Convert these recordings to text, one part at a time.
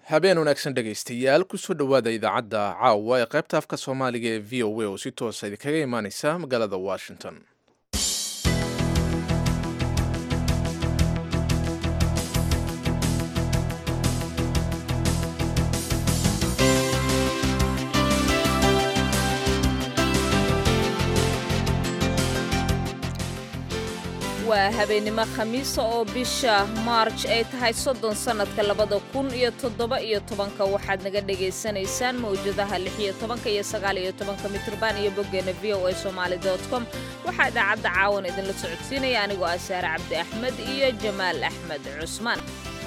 habeen wanaagsan dhegaystayaal kusoo dhowaada idaacadda caawa ee qaybta afka soomaaliga ee v o a oo si toosa idinkaga imaaneysa magaalada washington waa habeennimo khamiisa oo bisha maarj ay tahay soddon sannadka labada kun iyo toddoba iyo tobanka waxaad naga dhagaysanaysaan mawjadaha lix iyo tobanka iyo sagaal iyo tobanka mitrban iyo boggeena v o a somaali dot com waxaa idaacadda caawan idinla socodsiinaya anigoo ah saare cabdi axmed iyo jamaal axmed cusmaan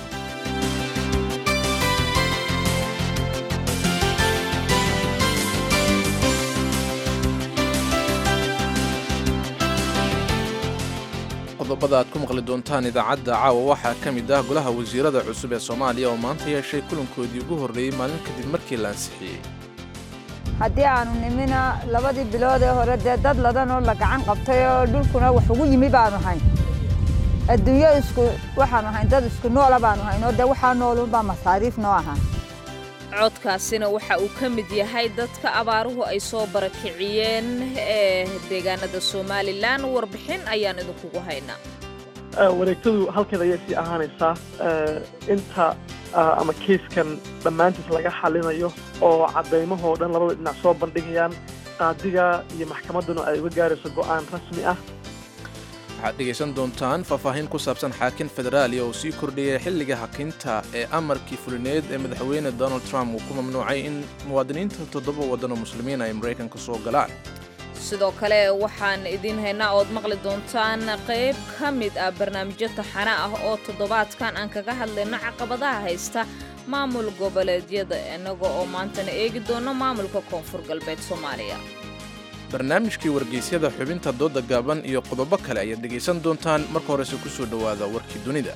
qodobada aad ku maqli doontaan idaacadda caawa waxaa ka mid ah golaha wasiirada cusub ee soomaaliya oo maanta yeeshay kulankoodii ugu horreeyey maalin kadib markii la ansixiyey haddii aanu nimina labadii bilood ee hore dee dad ladanoo la gacan qabtay oo dhulkuna wax ugu yimi baanu hayn adduunyo isku waxaanu hayn dad isku noola baanu hayn oo dee waxaa noolunbaa masaariif noo ahaa codkaasina waxa uu ka mid yahay dadka abaaruhu ay soo barakiciyeen ee deegaanada somalilan warbixin ayaan idinkugu haynaa wareegtadu halkeeda ayay sii ahaanaysaa inta ama kiiskan dhammaantiis laga xalinayo oo caddaymahoo dhan labada dhinac soo bandhigayaan qaadiga iyo maxkamadduna ay uga gaarayso go'aan rasmi ah waxaad dhegaysan doontaan faahfaahin ku saabsan xaakin federaaliya oo sii kordhiyay xilliga hakinta ee amarkii fulineed ee madaxweyne donald trump uu ku mamnuucay in muwaadiniinta toddoba waddan oo muslimiin ay maraykanka soo galaan sidoo kale waxaan idiin haynaa ood maqli doontaan qayb ka mid ah barnaamijyo taxane ah oo toddobaadkan aan kaga hadlayno caqabadaha haysta maamul goboleedyada innaga oo maantana eegi doono maamulka koonfur galbeed soomaaliya barnaamijkii wargeysyada xubinta dooda gaaban iyo qodobo kale ayaad dhegaysan doontaan marka horese ku soo dhowaada warkii dunida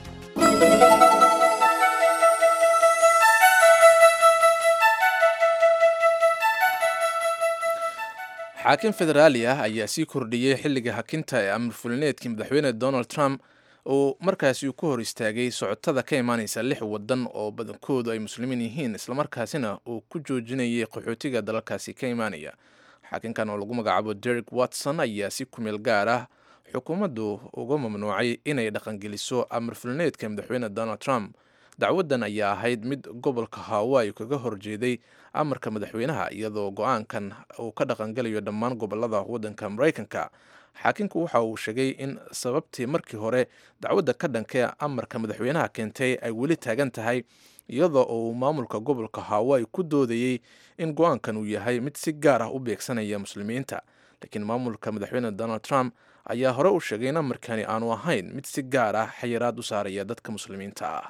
xaakim federaali ah ayaa sii kordhiyey xilliga hakinta ee amar fulineedkii madaxweyne donald trump uu markaasi ku hor istaagay socotada ka imaanaysa lix waddan oo badankoodu ay muslimiin yihiin islamarkaasina uu ku joojinayay qaxootiga dalalkaasi ka imaanaya xaakinkan oo lagu magacaabo derek watson ayaa si kumeel gaar ah xukuumaddu uga mamnuucay inay dhaqangeliso amar fulineedka madaxweyne donald trump dacwaddan ayaa ahayd mid gobolka hawaii kaga horjeeday amarka madaxweynaha iyadoo go-aankan uu ka dhaqangelayo dhammaan gobolada waddanka maraykanka xaakinku waxa uu sheegay in sababtii markii hore dacwadda ka dhanka amarka madaxweynaha keentay ay weli taagan tahay iyadoo uu maamulka gobolka hawaii ku doodayey in go-aankan uu yahay mid si gaar ah u beegsanaya muslimiinta laakiin maamulka madaxweyne donald trump ayaa hore u sheegay in amarkani aanu ahayn mid si gaar ah xayiraad u saaraya dadka muslimiinta ah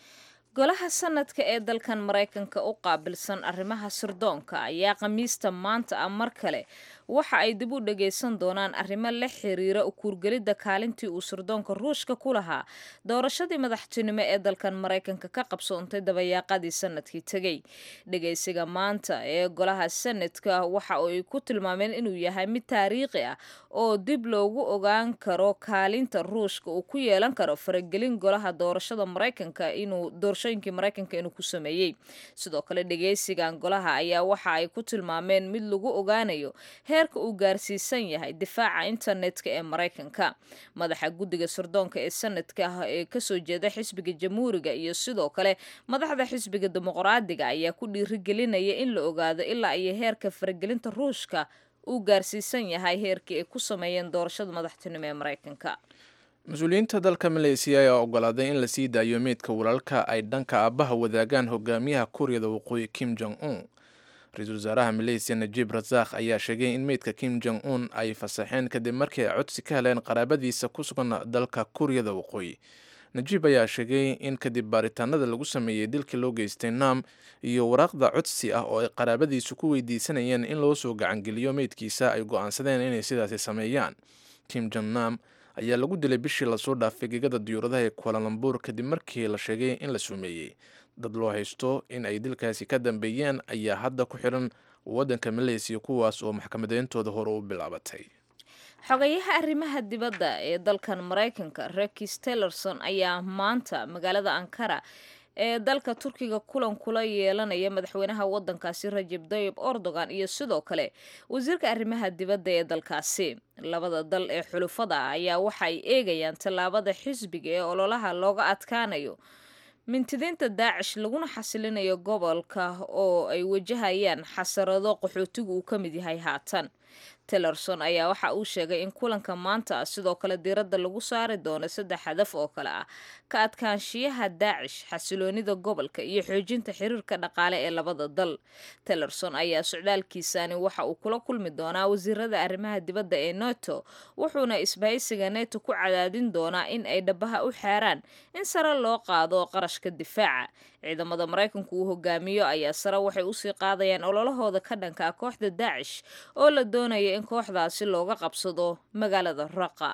golaha sanadka ee dalkan maraykanka u qaabilsan arrimaha sirdoonka ayaa khamiista maanta ah mar kale waxa ay dib u dhagaysan doonaan arrimo la xiriira u kuurgelidda kaalintii uu sirdoonka ruushka ku lahaa doorashadii madaxtinimo ee dalkan maraykanka ka qabsoontay dabayaaqadii sanadkii tegey dhagaysiga maanta ee golaha sanadka waxa ay ku tilmaameen inuu yahay mid taariikhi ah oo dib loogu ogaan karo kaalinta ruushka uu ku yeelan karo faragelin golaha doorashada maraykanka inuu doorashooyinkii maraykanka inuu ku sameeyey sidoo kale dhagaysigan golaha ayaa waxa ay ku tilmaameen mid lagu ogaanayo heerka uu gaarsiisan yahay difaaca internetka ee maraykanka madaxa guddiga sirdoonka ee sanadka ah ee kasoo jeeda xisbiga jamhuuriga iyo sidoo kale madaxda xisbiga dimuqraadiga ayaa ku dhiirigelinaya in la ogaado ilaa iyo heerka faragelinta ruushka uu gaarsiisan yahay heerkii ay ku sameeyeen doorashada madaxtinimo ee maraykanka mas-uuliyiinta dalka maleysiya ayaa ogolaaday in la sii daayo meydka walaalka ay dhanka aabbaha wadaagaan hogaamiyaha kuuriyada waqooyi kim jong un ra-iisul wasaaraha maleysiya najiib rasaakh ayaa sheegay in meydka kim jong un ay fasaxeen kadib markii ay codsi ka heleen qaraabadiisa ku sugan dalka kuuriyada waqooyi najiib ayaa sheegay in kadib baaritaanada lagu sameeyey dilkii loo geystay nam iyo waraaqda codsi ah oo ay qaraabadiisu ku weydiisanayeen in loo soo gacangeliyo meydkiisa ay go-aansadeen inay sidaasi sameeyaan kim jong nam ayaa lagu dilay bishii lasoo dhaafay gegada diyuuradaha ee kualalambur kadib markii la sheegay in la sumeeyey dad loo haysto in ay dilkaasi ka dambeeyeen ayaa hadda ku xiran waddanka maleysiya kuwaas oo maxkamadeyntooda hore u bilaabatay xogayaha arrimaha dibadda ee dalkan maraykanka rekis tellerson ayaa maanta magaalada ankara ee dalka turkiga kulan kula yeelanaya madaxweynaha waddankaasi rajab tayib erdogan iyo sidoo kale wasiirka arrimaha dibadda ee dalkaasi labada dal ee xulufada ah ayaa waxa ay eegayaan tallaabada xisbiga ee ololaha looga adkaanayo mintidiinta daacish laguna xasilinayo gobolka oo ay wajahayaan xasarado qaxootigu uu ka mid yahay haatan tillerson ayaa waxa uu sheegay in kulanka maanta sidoo kale diiradda lagu saari doono saddex hadaf oo kale ah ka adkaanshiyaha daacish xasiloonida gobolka iyo xoojinta xiriirka dhaqaale ee labada dal tillerson ayaa socdaalkiisani waxa uu kula kulmi doonaa wasiirada arrimaha dibadda ee neto wuxuuna isbahaysiga neto ku cadaadin doonaa in ay dhabaha u xeeraan in sare loo qaado qarashka difaaca ciidamada maraykanku uu hogaamiyo ayaa sare waxay usii qaadayaan ololahooda ka dhanka ah kooxda daacish oo la doonaya in kooxdaasi looga qabsado magaalada raqa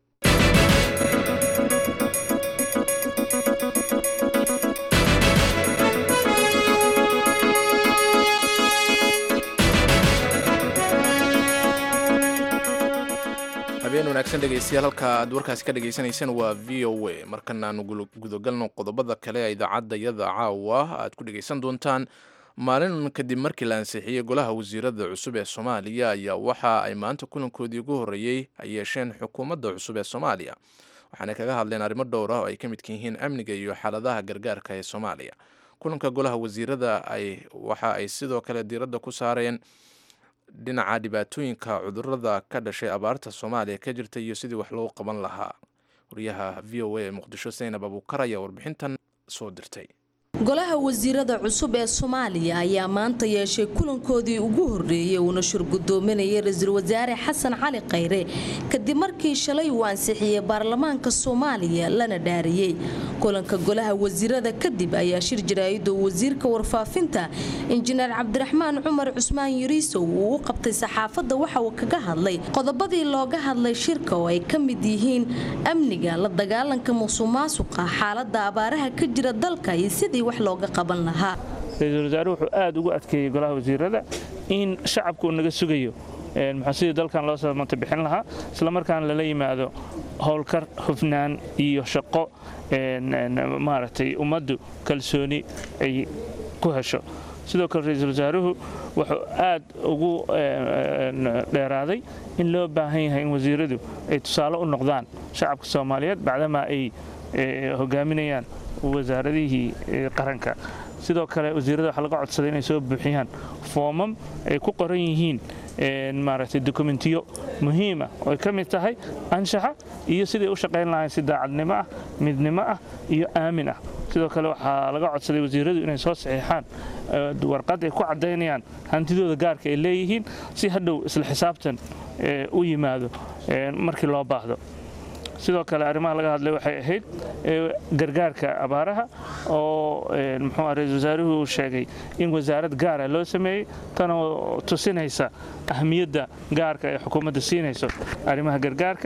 habeen wanaagsan dhegeystayaal halka aad warkaasi ka dhegeysaneyseen waa v o a markan aanu gudagalno qodobada kale ee idaacadda yada caawa aad ku dhegeysan doontaan maalin kadib markii la ansixiyey golaha wasiirada cusub ee soomaaliya ayaa waxa ay maanta kulankoodii ugu horreeyey ay yeesheen xukuumadda cusub ee soomaaliya waxaanay kaga hadleen arrimo dhowr ah oo ay ka midka yihiin amniga iyo xaaladaha gargaarka ee soomaaliya kulanka golaha wasiirada ay waxa ay sidoo kale diiradda ku saareen dhinaca dhibaatooyinka cudurada ka dhashay abaarta soomaaliya ka jirta iyo sidii wax loo qaban lahaa wariyaha v o a ee muqdisho saynab abuukar ayaa warbixintan soo dirtay golaha wasiirada cusub ee soomaaliya ayaa maanta yeeshay kulankoodii ugu horreeyey uuna shir gudoominayay ra-iisul wasaare xasan cali khayre kadib markii shalay uu ansixiyey baarlamaanka soomaaliya lana dhaariyey kulanka golaha wasiirada kadib ayaa shir jaraa'idoo wasiirka warfaafinta injineer cabdiraxmaan cumar cusmaan yariisow uu u qabtay saxaafadda waxa uu kaga hadlay qodobadii looga hadlay shirka oo ay ka mid yihiin amniga la dagaalanka musuqmaasuqa xaalada abaaraha ka jira dalka iyo sidii wax looga qaban lahaa ra-iisul wasaaruhu wuxuu aad ugu adkeeyey golaha wasiirada in shacabku uu naga sugayo muxuu sidii dalkan loo samata bixin lahaa islamarkaana lala yimaado howlkar hufnaan iyo shaqo maaragtay ummaddu kalsooni ay ku hesho sidoo kale ra-iisul wasaaruhu wuxuu aad ugu dheeraaday in loo baahan yahay in wasiiradu ay tusaale u noqdaan shacabka soomaaliyeed bacdamaa ay hogaaminayaan wasaaradihii qaranka sidoo kale wasiirada waxaa laga codsaday inay soo buuxiyaan foomam ay ku qoran yihiin maaragtay dokumentiyo muhiima oo ay ka mid tahay anshaxa iyo siday u shaqayn lahayn si daacadnimo ah midnimo ah iyo aamin ah sidoo kale waxaa laga codsaday wasiiradu inay soo saxiixaan warqad ay ku caddaynayaan hantidooda gaarka ay leeyihiin si hadhow isla xisaabtan u yimaado markii loo baahdo sidoo kale arrimaha laga hadlay waxay ahayd gargaarka abaaraha oo muxuu ra-isul wasaaruhu uu sheegay in wasaarad gaara loo sameeyey tanoo tusinaysa ahmiyadda gaarka ee xukuumadda siinayso arrimaha gargaarka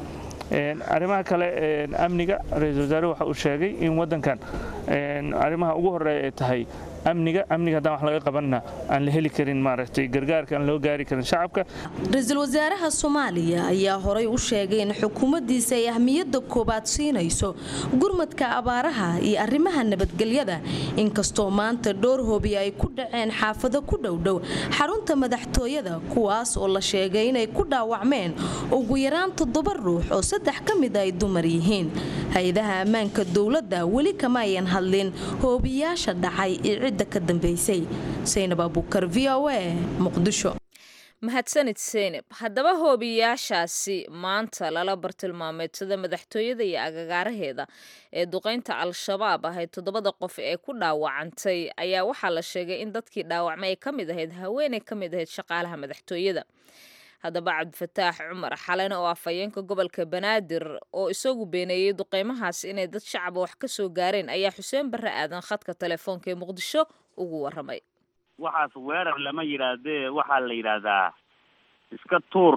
arrimaha kale amniga ra-iisul wasaaruhu waxa uu sheegay in waddankan arrimaha ugu horreeya ay tahay amniga amniga haddaan wax laga qabanna aan la heli karin maaragtay gargaarka aan loo gaari karin shacabka ra-iisul wasaaraha soomaaliya ayaa horay u sheegay in xukuumaddiisa ay ahmiyadda koobaad siinayso gurmadka abaaraha iyo arrimaha nabadgelyada inkastoo maanta dhowr hoobi ay ku dhaceen xaafado ku dhowdhow xarunta madaxtooyada kuwaas oo la sheegay inay ku dhaawacmeen ugu yaraan toddoba ruux oo saddex ka mid ay dumar yihiin hay-adaha ammaanka dowladda weli kama ayan hadlin hoobiyaasha dhacay iyo cidda ka dambeysay saynab abuukar v o a muqdisho mahadsanid seynab haddaba hoobiyaashaasi maanta lala bartilmaameedsada madaxtooyada iyo agagaaraheeda ee duqaynta al-shabaab ahayd toddobada qof ee ku dhaawacantay ayaa waxaa la sheegay in dadkii dhaawacmay ay ka mid ahayd haweeney ka mid ahayd shaqaalaha madaxtooyada haddaba cabdifataax cumar xalane oo afhayeenka gobolka banaadir oo isagu beeneeyey duqeymahaasi inay dad shacaba wax ka soo gaareen ayaa xuseen barre aadan khadka telefoonka ee muqdisho ugu waramay waxaas weerar lama yidhaahdee waxaa la yidhaahdaa iska tuur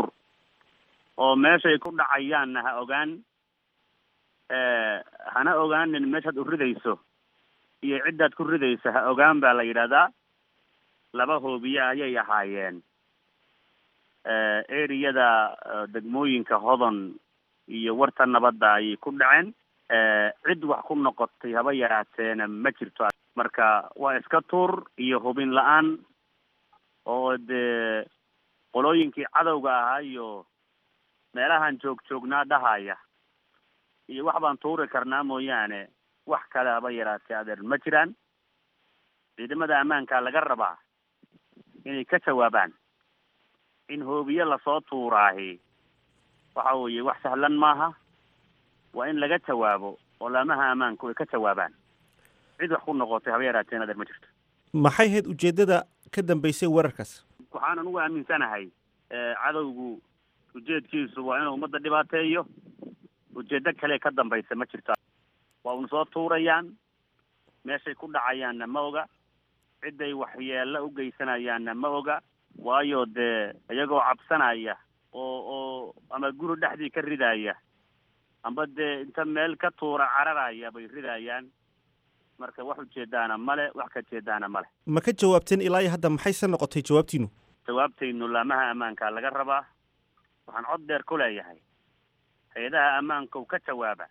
oo meeshay ku dhacayaanna ha ogaan hana ogaanin meeshaad u ridayso iyo ciddaad ku ridayso ha ogaan baa la yidhaahdaa laba hoobiye ayay ahaayeen eriyada degmooyinka hodon iyo warta nabadda ayay ku dhaceen cid wax ku noqotay haba yaraateena ma jirto marka waa iska tuur iyo hubin la-aan oo dee qolooyinkii cadowga ahaa iyo meelahan joog joognaa dhahaya iyo wax baan tuuri karnaa mooyaane wax kale haba yaraatee adeer ma jiraan ciidamada ammaanka laga rabaa inay ka jawaabaan in hoobiye lasoo tuuraahi waxa weeye wax sahlan maaha waa in laga jawaabo oo laamaha ammaanku ay ka jawaabaan cid wax ku noqotay haba yaraateen adeer ma jirto maxay ahayd ujeeddada ka dambeysay weerarkaas waxaan anugu aaminsanahay cadowgu ujeedkiisu waa inuu ummadda dhibaateeyo ujeeddo kale ka dambaysa ma jirto waa una soo tuurayaan meeshay ku dhacayaanna ma oga cidday waxyeelo u geysanayaanna ma oga waayo dee iyagoo cabsanaya oo oo ama guri dhexdii ka ridaya amba dee inta meel ka tuura cararaya bay ridayaan marka wax ujeedaana male wax ka jeedaana male ma ka jawaabteen ilaa iyo hadda maxayse noqotay jawaabtiinu jawaabtaynu laamaha ammaanka laga rabaa waxaan cod dheer ku leeyahay hay-adaha ammaanka u ka jawaaba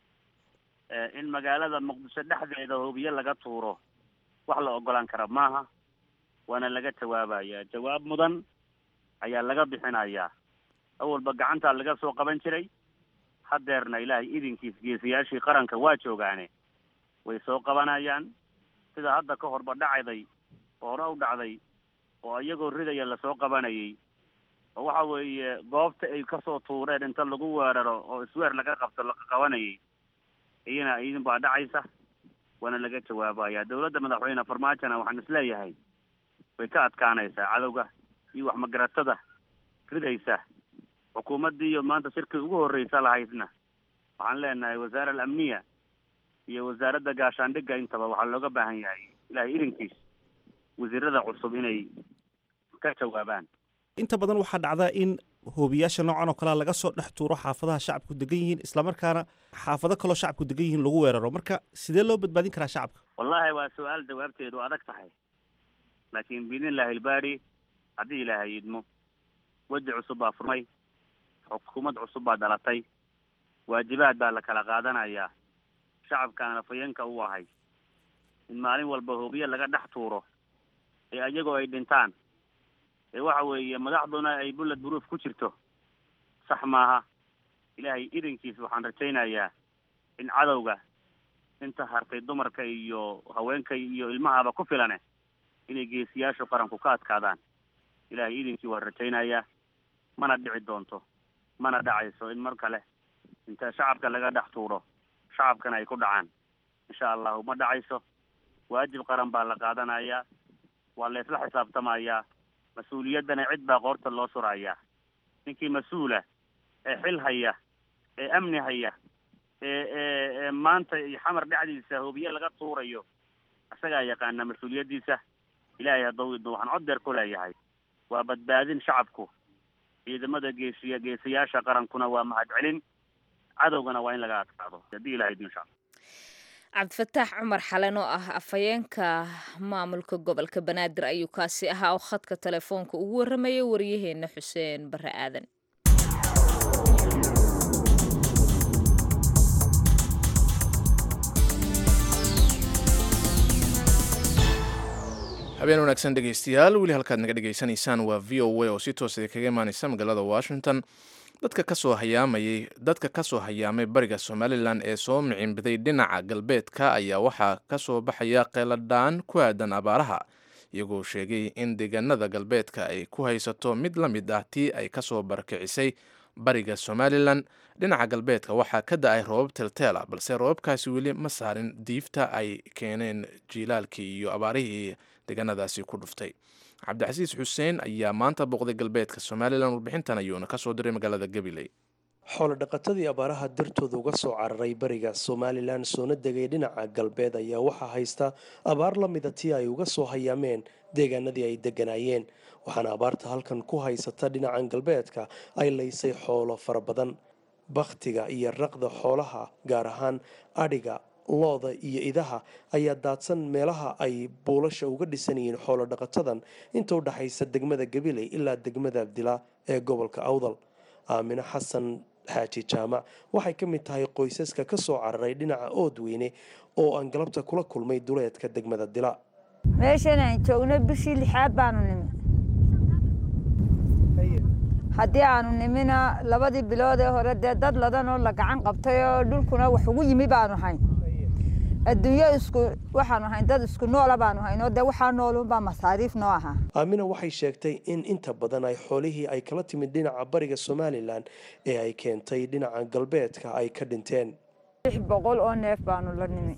in magaalada muqdisho dhexdeeda hoobiye laga tuuro wax la ogolaan kara maaha waana laga jawaabaya jawaab mudan ayaa laga bixinayaa awalba gacantaa laga soo qaban jiray hadeerna ilaahay idinkiis geesiyaashii qaranka waa joogaane way soo qabanayaan sida hadda ka horba dhacday oo hore u dhacday oo iyagoo ridaya lasoo qabanayay oo waxa weeye goobta ay kasoo tuureen inta lagu weeraro oo isweer laga qabto la qabanayay iyana idin baa dhacaysa waana laga jawaabaya dawladda madaxweyne farmaajona waxaan isleeyahay way ka adkaanaysaa cadowga iyo waxmagaratada ridaysa xukuumaddii iyo maanta shirkii ugu horreysa lahaydna waxaan leenahay wasaara alamniya iyo wasaaradda gaashaandhigga intaba waxaa looga baahan yahay ilaahay idinkiis wasiirada cusub inay ka jawaabaan inta badan waxaa dhacda in hoobiyaasha noocan oo kalea laga soo dhex tuuro xaafadaha shacabku degan yihiin islamarkaana xaafado kaloo shacabku degan yihiin lagu weeraro marka sidee loo badbaadin karaa shacabka wallahi waa su-aal jawaabteedu adag tahay laakiin biidnillahi ilbaari haddii ilaahay idmo weji cusub baa furmay xukuumad cusub baa dhalatay waajibaad baa la kala qaadanayaa shacabkaana afayeenka u ahay in maalin walba hoobiye laga dhex tuuro ee iyagoo ay dhintaan ee waxa weeye madaxduna ay bullad buruuf ku jirto sax maaha ilaahay idinkiis waxaan rajaynayaa in cadowga inta hartay dumarka iyo haweenka iyo ilmahaba ku filane inay geesiyaashu qaranku ka adkaadaan ilaahay idinkii waan rajaynayaa mana dhici doonto mana dhacayso in mar kale inta shacabka laga dhex tuuro shacabkana ay ku dhacaan insha allahu ma dhacayso waajib qaran baa la qaadanayaa waa la isla xisaabtamayaa mas-uuliyaddana cid baa qoorta loo surayaa ninkii mas-uula ee xil haya ee amni haya ee ee ee maanta iyo xamar dhexdiisa hoobiye laga tuurayo isagaa yaqaana mas-uuliyaddiisa ilaahay haddau idmo waxaan cod deer ku leeyahay waa badbaadin shacabku ciidamada geesiya geesiyaasha qarankuna waa mahadcelin cadowgana waa in laga adkaado haddii ilahay idmo insha alla cabdifataax cumar xalen oo ah afhayeenka maamulka gobolka banaadir ayuu kaasi ahaa oo khadka telefoonka ugu warramayay waryaheena xuseen bare aadan habeen wanaagsan dhegaystayaal weli halkaad naga dhegaysanaysaan waa v o a oo si toosada kaga imaaneysa magaalada washington dadka kasoo hayaamayay dadka kasoo hayaamay bariga somalilan ee soo miciinbiday dhinaca galbeedka ayaa waxaa kasoo baxaya qeeladhaan ku aadan abaaraha iyagoo sheegay in deegaanada galbeedka ay ku haysato mid la mid ah tii ay kasoo barakicisay bariga somalilan dhinaca galbeedka waxaa ka da-ay roobab telteela balse roobabkaasi weli ma saarin diifta ay keeneen jiilaalkii iyo abaarihii deegaanadaasi ku dhuftay cabdicasiis xuseen ayaa maanta booqday galbeedka somalilan warbixintan ayuuna kasoo diray magaalada gabiley xoolo-dhaqatadii abaaraha dartooda uga soo cararay bariga somalilan soona degay dhinaca galbeed ayaa waxaa haysta abaar la mida tii ay uga soo hayaameen deegaanadii ay degganaayeen waxaana abaarta halkan ku haysata dhinacan galbeedka ay laysay xoolo fara badan bakhtiga iyo raqda xoolaha gaar ahaan adhiga looda iyo idaha ayaa daadsan meelaha ay buulasha uga dhisan yihiin xoolo dhaqatadan inta u dhaxaysa degmada gabiley ilaa degmada abdila ee gobolka awdal aamine xasan xaaji jaamac waxay ka mid tahay qoysaska ka soo cararay dhinaca oodweyne oo aan galabta kula kulmay duleedka degmada dila meeshan aan joogno bishii lixaad baanu nimi haddii aanu nimina labadii bilood ee hore dee dad ladanoo la gacan qabtay oo dhulkuna wax ugu yimi baanu hayn adduunyo isku waxaanu hayn dad isku noola baanu hayn oo dee waxaa noolunbaa masaariif noo ahaa aamina waxay sheegtay in inta badan ay xoolihii ay kala timid dhinaca bariga somalilan ee ay keentay dhinaca galbeedka ay ka dhinteen lix boqol oo neef baanu la nimi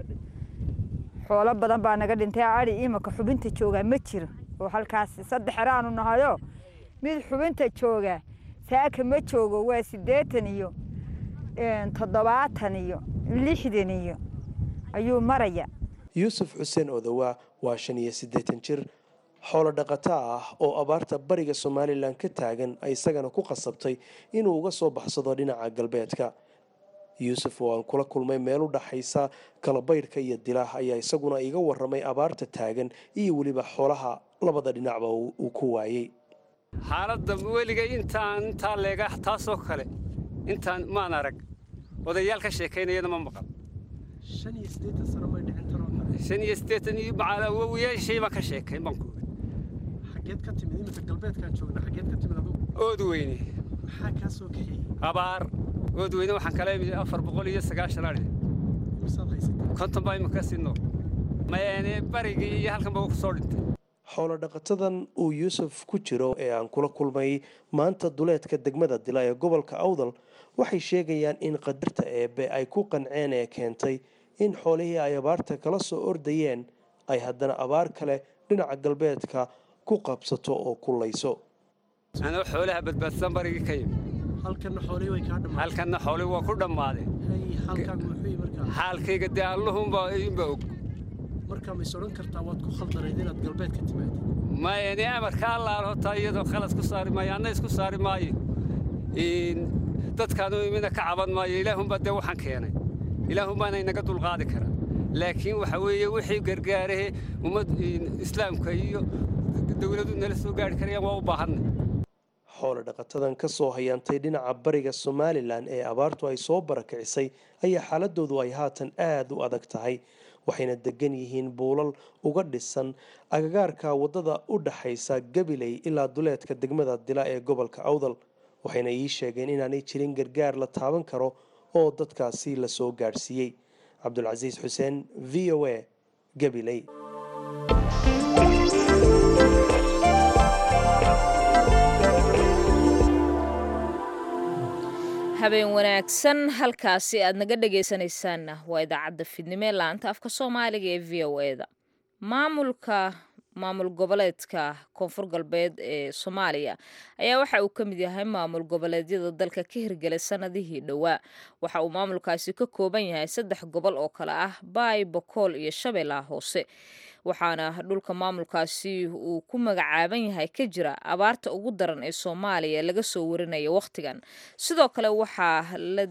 xoolo badan baa naga dhintay ari imaka xubinta joogaa ma jiro oo halkaas saddex eraanu nahayo mid xubinta jooga saaka ma joogo waa siddeetan iyo toddobaatan iyo lixdan iyo ayuu maraya yuusuf xuseen odowaa waa shan iyo siddeetan jir xoolo dhaqato ah oo abaarta bariga somalilan ka taagan ay isagana ku qasabtay inuu uga soo baxsado dhinaca galbeedka yuusuf oo aan kula kulmay meel u dhaxaysa kalabaydhka iyo dilaah ayaa isaguna iga waramay abaarta taagan iyo weliba xoolaha labada dhinacba uu ku waayey xaaladda weliga intaan intaa leega taasoo kale intaan maan arag odayaal ka sheekaynayana ma maqal shan iyo siddeetan iyo macaalawowiyaashay baan ka sheekayn baan kuoga xageed ka timid iminka galbeedkaan joogna xageed ka timid adugu ood weyne maxaa kaa soo kaxeeyey abaar ood weyne waxaan kala imid afar boqol iyo sagaashan adhi misaad haysatay konton baa imika sii nool mayaane barigii iyo halkan baa ku soo dhintay xoolo dhaqatadan uu yuusuf ku jiro ee aan kula kulmay maanta duleedka degmada dila ee gobolka awdal waxay sheegayaan in qadarta eebbe ay ku qanceen ee keentay in xoolihii ay abaarta kala soo ordayeen ay haddana abaar kale dhinaca galbeedka ku qabsato oo kullayso anoo xoolaha badbaadsan barigii ka yimi halkanna xoolihii way kaa dhammaadeen halkanna xoolihii waa ku dhammaadeen hay halkaagu muxuu yihi markaa xaalkayga dee alluhunbaa inba og markaa ma is odhan kartaa waad ku khaldanayd inaad galbeed ka timaadid maya ni amarka allaal hotaa iyadoo khalad ku saari maayo anna isku saari maayo dadkaanu imina ka caban maayo ilaahunbaa dee waxaan keenay ilaahunbaana inaga dulqaadi karaa laakiin waxa weeye wixii gargaarahe ummad islaamka iyo dowladu nala soo gaari karayaan waa u baahanay xoolo dhaqatadan ka soo hayaantay dhinaca bariga somalilan ee abaartu ay soo barakicisay ayaa xaaladoodu ay haatan aada u adag tahay waxayna degan yihiin buulal uga dhisan agagaarka waddada u dhaxaysa gabiley ilaa duleedka degmada dila ee gobolka awdal waxayna ii sheegeen inaanay jirin gargaar la taaban karo oo dadkaasi la soo gaadhsiiyey cabdulcasiis xuseen v o a gabiley habeen wanaagsan halkaasi aad naga dhegaysanaysaanna waa idaacadda fidnimo ee laanta afka soomaaliga ee v o e da maamulka maamul goboleedka koonfur galbeed ee soomaaliya ayaa waxa uu ka mid yahay maamul goboleedyada dalka ka hirgelay sanadihii dhowaa waxa uu maamulkaasi ka kooban yahay saddex gobol oo kale ah baay bokool iyo shabeellaha hoose waxaana dhulka maamulkaasi uu ku magacaaban yahay ka jira abaarta ugu daran ee soomaaliya laga soo warinaya wakhtigan sidoo kale waxaa la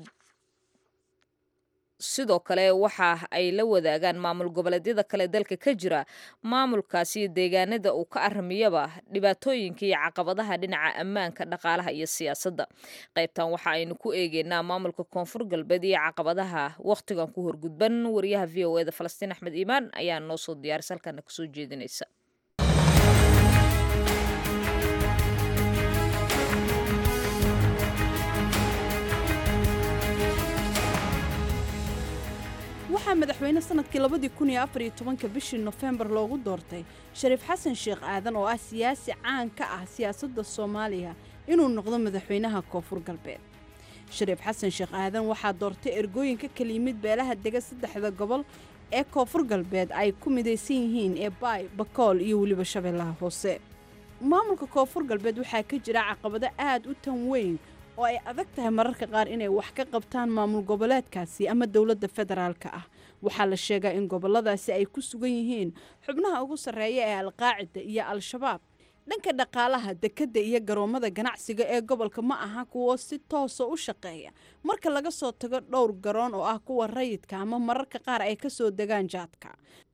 sidoo kale waxa ay la wadaagaan maamul goboleedyada kale dalka ka jira maamulkaasi deegaanada uu ka aramiyaba dhibaatooyinka iyo caqabadaha dhinaca ammaanka dhaqaalaha iyo siyaasadda qaybtan waxa aynu ku eegeynaa maamulka koonfur galbeed iyo caqabadaha wakhtigan ku horgudban wariyaha v o eda falastiin axmed iimaan ayaa noo soo diyaaris halkana kasoo jeedinaysa waxaa madaxweyne sanadkii labadii kun iyo afar iyo tobanka bishii nofembar loogu doortay shariif xasan sheekh aadan oo ah siyaasi caan ka ah siyaasadda soomaaliya inuu noqdo madaxweynaha koonfur galbeed shariif xasan sheekh aadan waxaa doortay ergooyinka kala yimid beelaha dega saddexda gobol ee koonfur galbeed ay ku midaysan yihiin ee baay bakool iyo weliba shabeellaha hoose maamulka koonfur galbeed waxaa ka jira caqabado aad u tan weyn oo ay adag tahay mararka qaar inay wax ka qabtaan maamul goboleedkaasi ama dowladda federaalka ah waxaa la sheegaa in goboladaasi ay ku sugan yihiin xubnaha ugu sarreeya ee alqaacida iyo al-shabaab dhanka dhaqaalaha dekedda iyo garoommada ganacsiga ee gobolka ma aha kuwo si toosa u shaqeeya marka laga soo tago dhowr garoon oo ah kuwa rayidka ama mararka qaar ay ka soo degaan jaadka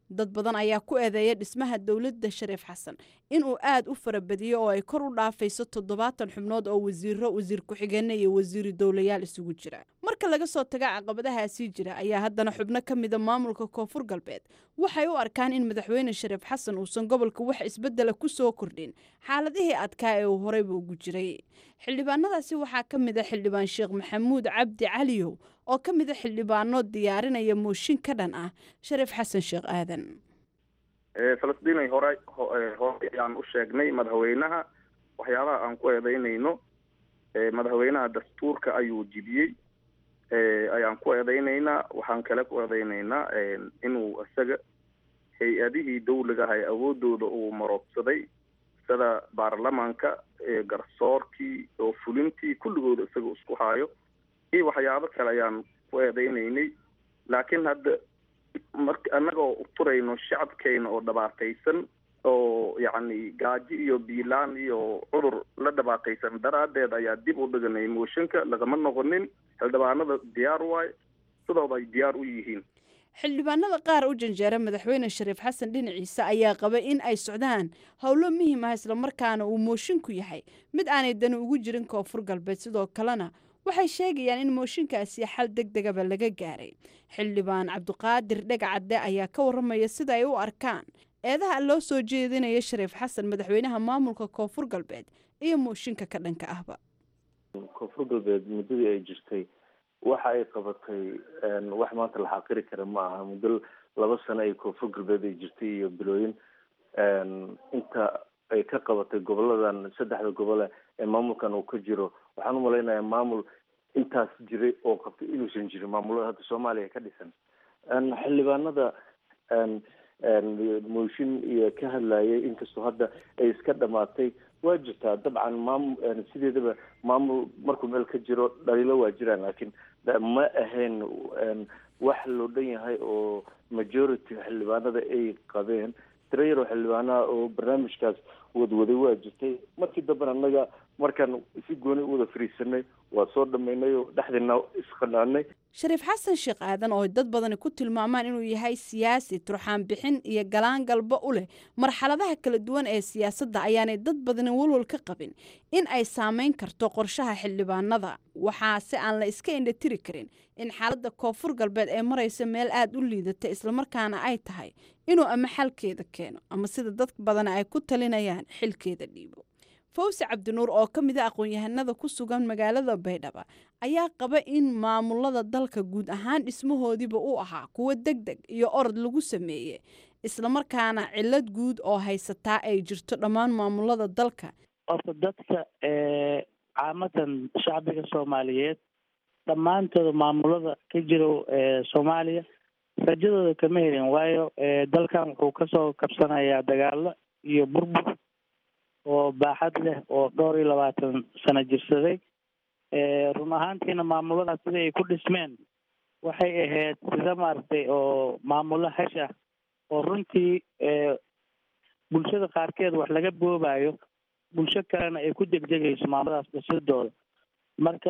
dad badan ayaa ku eedeeya dhismaha dowladda shariif xasan inuu aad u farabadiyo oo ay kor u dhaafayso toddobaatan xubnood oo wasiiro wasiir ku-xigeenna iyo wasiiri dowlayaal isugu jira marka laga soo taga caqabadahaasii jira ayaa haddana xubno ka mida maamulka koonfur galbeed waxay u arkaan in madaxweyne shariif xasan uusan gobolka wax isbedela ku soo kordhin xaaladihii adkaa ee uu horeyba ugu jiray xildhibaanadaasi waxaa ka mid a xildhibaan sheekh maxamuud cabdi caliyow oo ka mid a xildhibaano diyaarinaya mooshin ka dhan ah shariif xasan sheekh aadan falastiinay hore hore ayaan u sheegnay madaxweynaha waxyaabaha aan ku eedeynayno madaxweynaha dastuurka ayuu jibiyey ayaan ku eedeynaynaa waxaan kale ku eedeynaynaa inuu isaga hay-adihii dawliga ahay awoodooda uu maroogsaday sida baarlamaanka garsoorkii oo fulintii kulligooda isaga isku haayo iyo waxyaabo kale ayaan ku eedeynaynay laakiin hadda mar annagoo uturayno shacabkeena oo dhabaataysan oo yacni gaajo iyo biilaan iyo cudur la dhabaataysan daraaddeed ayaa dib u dhiganay mooshinka lagama noqonin xildhibaanada diyaar waay sidooda ay diyaar u yihiin xildhibaanada qaar u janjeera madaxweyne shariif xasan dhinaciisa ayaa qaba in ay socdaan howlo muhiim ah islamarkaana uu moosinku yahay mid aanay dani ugu jirin koonfur galbeed sidoo kalena waxay sheegayaan in mooshinkaasi xal deg degaba laga gaaray xildhibaan cabdiqaadir dhegacadde ayaa ka waramaya sida ay u arkaan eedaha loo soo jeedinaya shariif xasan madaxweynaha maamulka koonfur galbeed iyo mooshinka ka dhanka ahba koonfur galbeed muddadii ay jirtay waxa ay qabatay wax maanta la xaqiri kara ma aha muddo laba sano ay koonfur galbeed ay jirtay iyo bilooyin inta ay ka qabatay goboladan saddexda gobole ee maamulkan uu ka jiro waxaan umalaynayaa maamul intaas jiray oo qabtay inuusan jirin maamulada hadda soomaaliya ka dhisan xildhibaanada mooshin iyo ka hadlayay inkastoo hadda ay iska dhamaatay waa jirtaa dabcan maamul sideedaba maamul markuu meel ka jiro dhaliilo waa jiraan laakiin ma ahayn wax loo dhan yahay oo majority xildhibaanada ay qabeen tiro yaroo xildhibaanaha oo barnaamijkaas wadwaday waa jirtay markii dambena annaga markaan si gooni u wada fariisanay waa soo dhamaynay oo dhexdeena isqanaanay shariif xasan sheekh aadan oo dad badani ku tilmaamaan inuu yahay siyaasi turxaan bixin iyo galaan galba u leh marxaladaha kala duwan ee siyaasadda ayaanay dad badani walwal ka qabin in ay saameyn karto qorshaha xildhibaanada waxaa se aan la iska indhatiri karin in xaaladda koonfur galbeed ee maraysa meel aada u liidata islamarkaana ay tahay inuu ama xalkeeda keeno ama sida dad badani ay ku talinayaan xilkeeda dhiibo fawsi cabdinuur oo ka mid a aqoon-yahanada ku sugan magaalada baydhaba ayaa qaba in maamulada dalka guud ahaan dhismahoodiiba u ahaa kuwo deg deg iyo orod lagu sameeye islamarkaana cilad guud oo haysataa ay jirto dhammaan maamulada dalka horta dadka caamadan shacbiga soomaaliyeed dhammaantooda maamulada ka jiro soomaaliya rajadooda kama helin waayo dalkan wuxuu kasoo kabsanayaa dagaalo iyo burbur oo baaxad leh oo dhowr iyo labaatan sano jirsaday run ahaantiina maamuladaas sida ay ku dhismeen waxay ahayd sida maaragtay oo maamulo hash ah oo runtii bulshada qaarkeed wax laga boobayo bulsho kalena ay ku degdegayso maamuladaas dhisidooda marka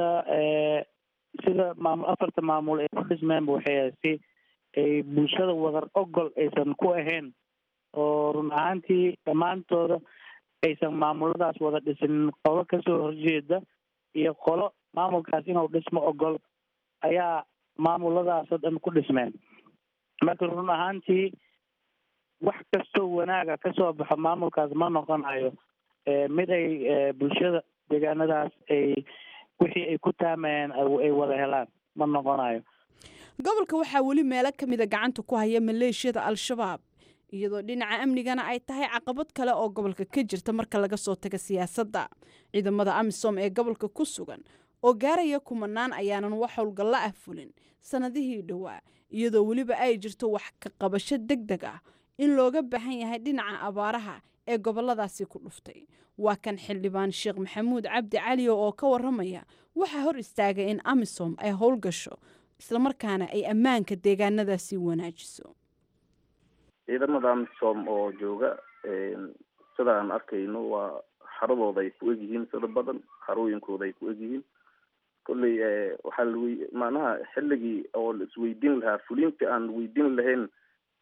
sida maamul afarta maamul ay ku dhismeenba waxay ahayd si ay bulshada wadar ogol aysan ku ahayn oo run ahaantii dhammaantooda aysan maamuladaas wada dhisin qolo kasoo horjeeda iyo qolo maamulkaas inuu dhismo ogol ayaa maamuladaasoo dhan ku dhismeen marka run ahaantii wax kastoo wanaaga kasoo baxo maamulkaas ma noqonayo mid ay bulshada deegaanadaas ay wixii ay ku taamayeen ay wada helaan ma noqonayo gobolka waxaa weli meelo ka mida gacanta ku haya maleeshiyada al-shabaab iyadoo dhinaca amnigana ay tahay caqabad kale oo gobolka ka jirta marka laga soo taga siyaasadda ciidamada amisom ee gobolka ku sugan oo gaaraya kumanaan ayaanan wax howlgalla ah fulin sannadihii dhowaa iyadoo weliba ay jirto wax ka qabasho deg deg ah in looga baahan yahay dhinaca abaaraha ee goboladaasi ku dhuftay waa kan xildhibaan sheekh maxamuud cabdi caliyo oo ka waramaya waxaa hor istaagay in amisom ay howlgasho islamarkaana ay ammaanka deegaanadaasi wanaajiso ciidamada amisom oo jooga sida aan arkayno waa xaradooda ay ku egyihiin sida badan xarooyinkooda ay ku egyihiin kolley waxaa la macnaha xilligii oo la isweydiin lahaa fulinta aan weydiin lahayn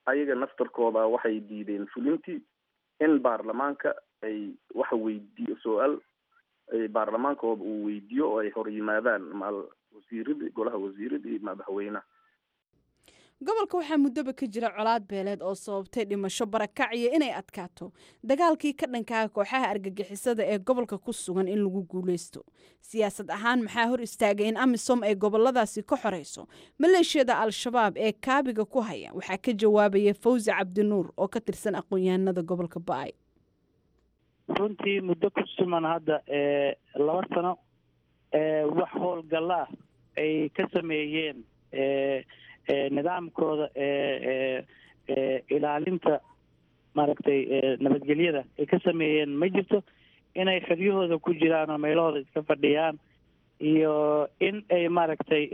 ayaga naftarkooda waxay diideen fulintii in baarlamaanka ay waxa weydiiyo su-aal baarlamaankooda uu weydiiyo oo ay hor yimaadaan maal wasiiradii golaha wasiiradii madaxweynaha gobolka waxaa muddoba ka jira colaad beeleed oo sababtay dhimasho barakac iyo inay adkaato dagaalkii ka dhankaa kooxaha argagixisada ee gobolka ku sugan in lagu guuleysto siyaasad ahaan maxaa hor istaagay in amisom ay goboladaasi ka xoreyso maleeshiyada al-shabaab ee kaabiga ku haya waxaa ka jawaabaya fawzi cabdinuur oo ka tirsan aqoon-yahanada gobolka ba-ay runtii muddo ku suman hadda laba sano wax howlgalla ah ay ka sameeyeen nidaamkooda ilaalinta maaragtay nabadgelyada ay ka sameeyeen ma jirto inay xeryahooda ku jiraan oo meelahooda iska fadhiyaan iyo in ay maaragtay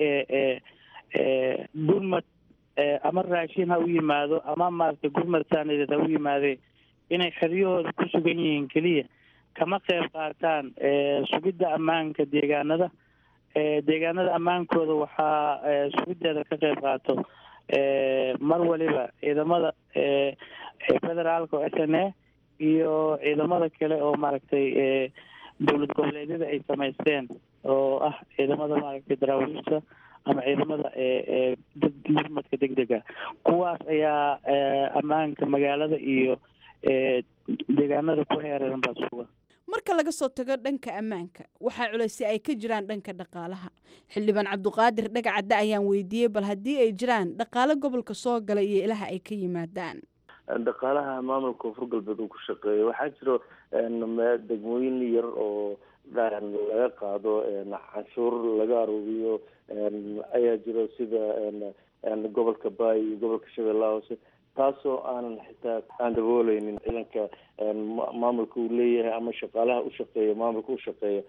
gurmad ama raashin ha u yimaado ama maaragtay gurmad saanadeed ha u yimaadee inay xeryahooda ku sugan yihiin keliya kama qeyb qaataan sugidda ammaanka deegaanada deegaanada ammaankooda waxaa sugideeda ka qeyb qaato mar waliba ciidamada federaalka oo s n a iyo ciidamada kale oo maaragtay dowlad goboleedyada ay samaysteen oo ah ciidamada maaragtay daraawiishta ama ciidamada gurmadka deg dega kuwaas ayaa ammaanka magaalada iyo deegaanada ku heereeran baa suga marka laga soo tago dhanka ammaanka waxaa culaysay ay ka jiraan dhanka dhaqaalaha xildhibaan cabduqaadir dhagacadde ayaan weydiiyey bal haddii ay jiraan dhaqaalo gobolka soo gala iyo ilaha ay ka yimaadaan dhaqaalaha maamulka koonfur galbeed uu ku shaqeeyo waxaa jiro degmooyin yar oo laga qaado canshuur laga aruuriyo ayaa jiro sida gobolka baay iyo gobolka shabeellaha hoose taasoo aanan xitaa aan dabooleynin ciidanka maamulka uu leeyahay ama shaqaalaha u shaqeeya maamulka u shaqeeya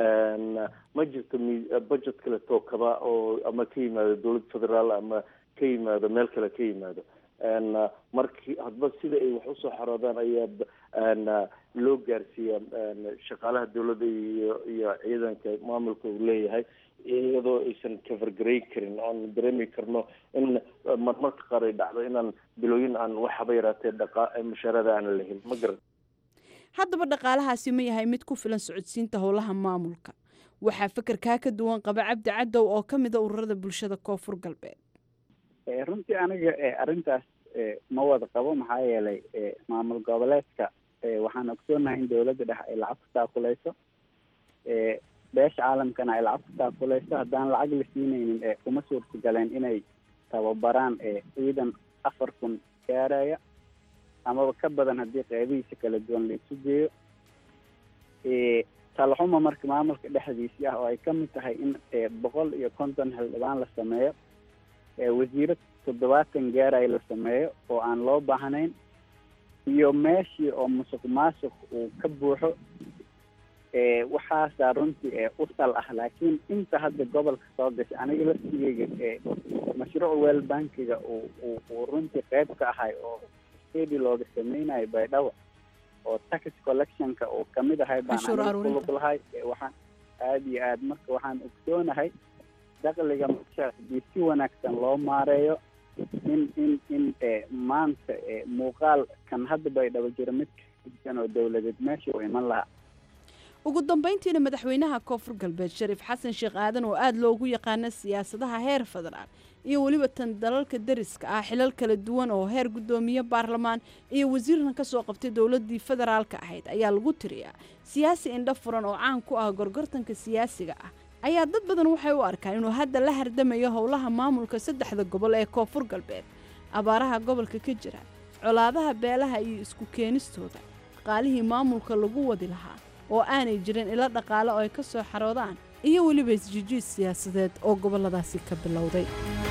ma jirto budget kale tookaba oo ama ka yimaado dowlad federaal ama ka yimaado meel kale ka yimaado markii hadba sida ay wax usoo xaroodaan ayaa loo gaarsiiya shaqaalaha dowladda iyo iyo ciidanka maamulka uu leeyahay iyadoo aysan kafargarey karin oan dareemi karno in marmarka qaar ay dhacdo inaan bilooyin aan waxaba yaraatee dhaqa mushaarada aanan lahin ma garan haddaba dhaqaalahaasi ma yahay mid ku filan socodsiinta howlaha maamulka waxaa fekerkaa ka duwan qaba cabdi cadow oo ka mida ururada bulshada koonfur galbeed runtii aniga arrintaas ma wada qabo maxaa yeelay maamul goboleedka waxaan ogsoonahay in dowladda dhexe ay lacag ku taakuleyso beesha caalamkana ay lacag ku taakuleyso haddaan lacag la siinaynin kuma suurtagaleen inay tababaraan ciidan afar kun gaaraya amaba ka badan haddii qeybihiisa kala duwan la isu geeyo talaxuma marka maamulka dhexdiisii ah oo ay kamid tahay in boqol iyo konton xildhibaan la sameeyo wasiiro toddobaatan gaaraya la sameeyo oo aan loo baahnayn iyo meeshii oo musuq maasuq uu ka buuxo waxaasaa runtii u sal ah laakiin inta hadda gobolka soo gashay aniga laftigeyga mashruuc wel bankiga uu uu runtii qeyb ka ahay oo stadi looga sameynayo baydhabo oo tax collectionka uu kamid ahay baan aniga kulug lahay waxaan aada iyo aad marka waxaan ogsoonahay dakliga markaas hadii si wanaagsan loo maareeyo in in in maanta muuqaal kan hadda baydhabo jiro mid kasan oo dowladeed meesha u iman lahaa ugu dambeyntiina madaxweynaha koonfur galbeed shariif xasan sheekh aadan oo aada loogu yaqaano siyaasadaha heer federaal iyo weliba tan dalalka dariska ah xilal kala duwan oo heer guddoomiye baarlamaan iyo wasiirna ka soo qabtay dowladii federaalka ahayd ayaa lagu tiriyaa siyaasi indho furan oo caan ku ah gorgortanka siyaasiga ah ayaa dad badan waxay u arkaan inuu hadda la hardamayo howlaha maamulka saddexda gobol ee koonfur galbeed abaaraha gobolka ka jira colaadaha beelaha iyo isku keenistooda dhaqaalihii maamulka lagu wadi lahaa oo aanay jirin ilo dhaqaale oo ay ka soo xaroodaan iyo weliba isjijiid siyaasadeed oo gobolladaasi ka bilowday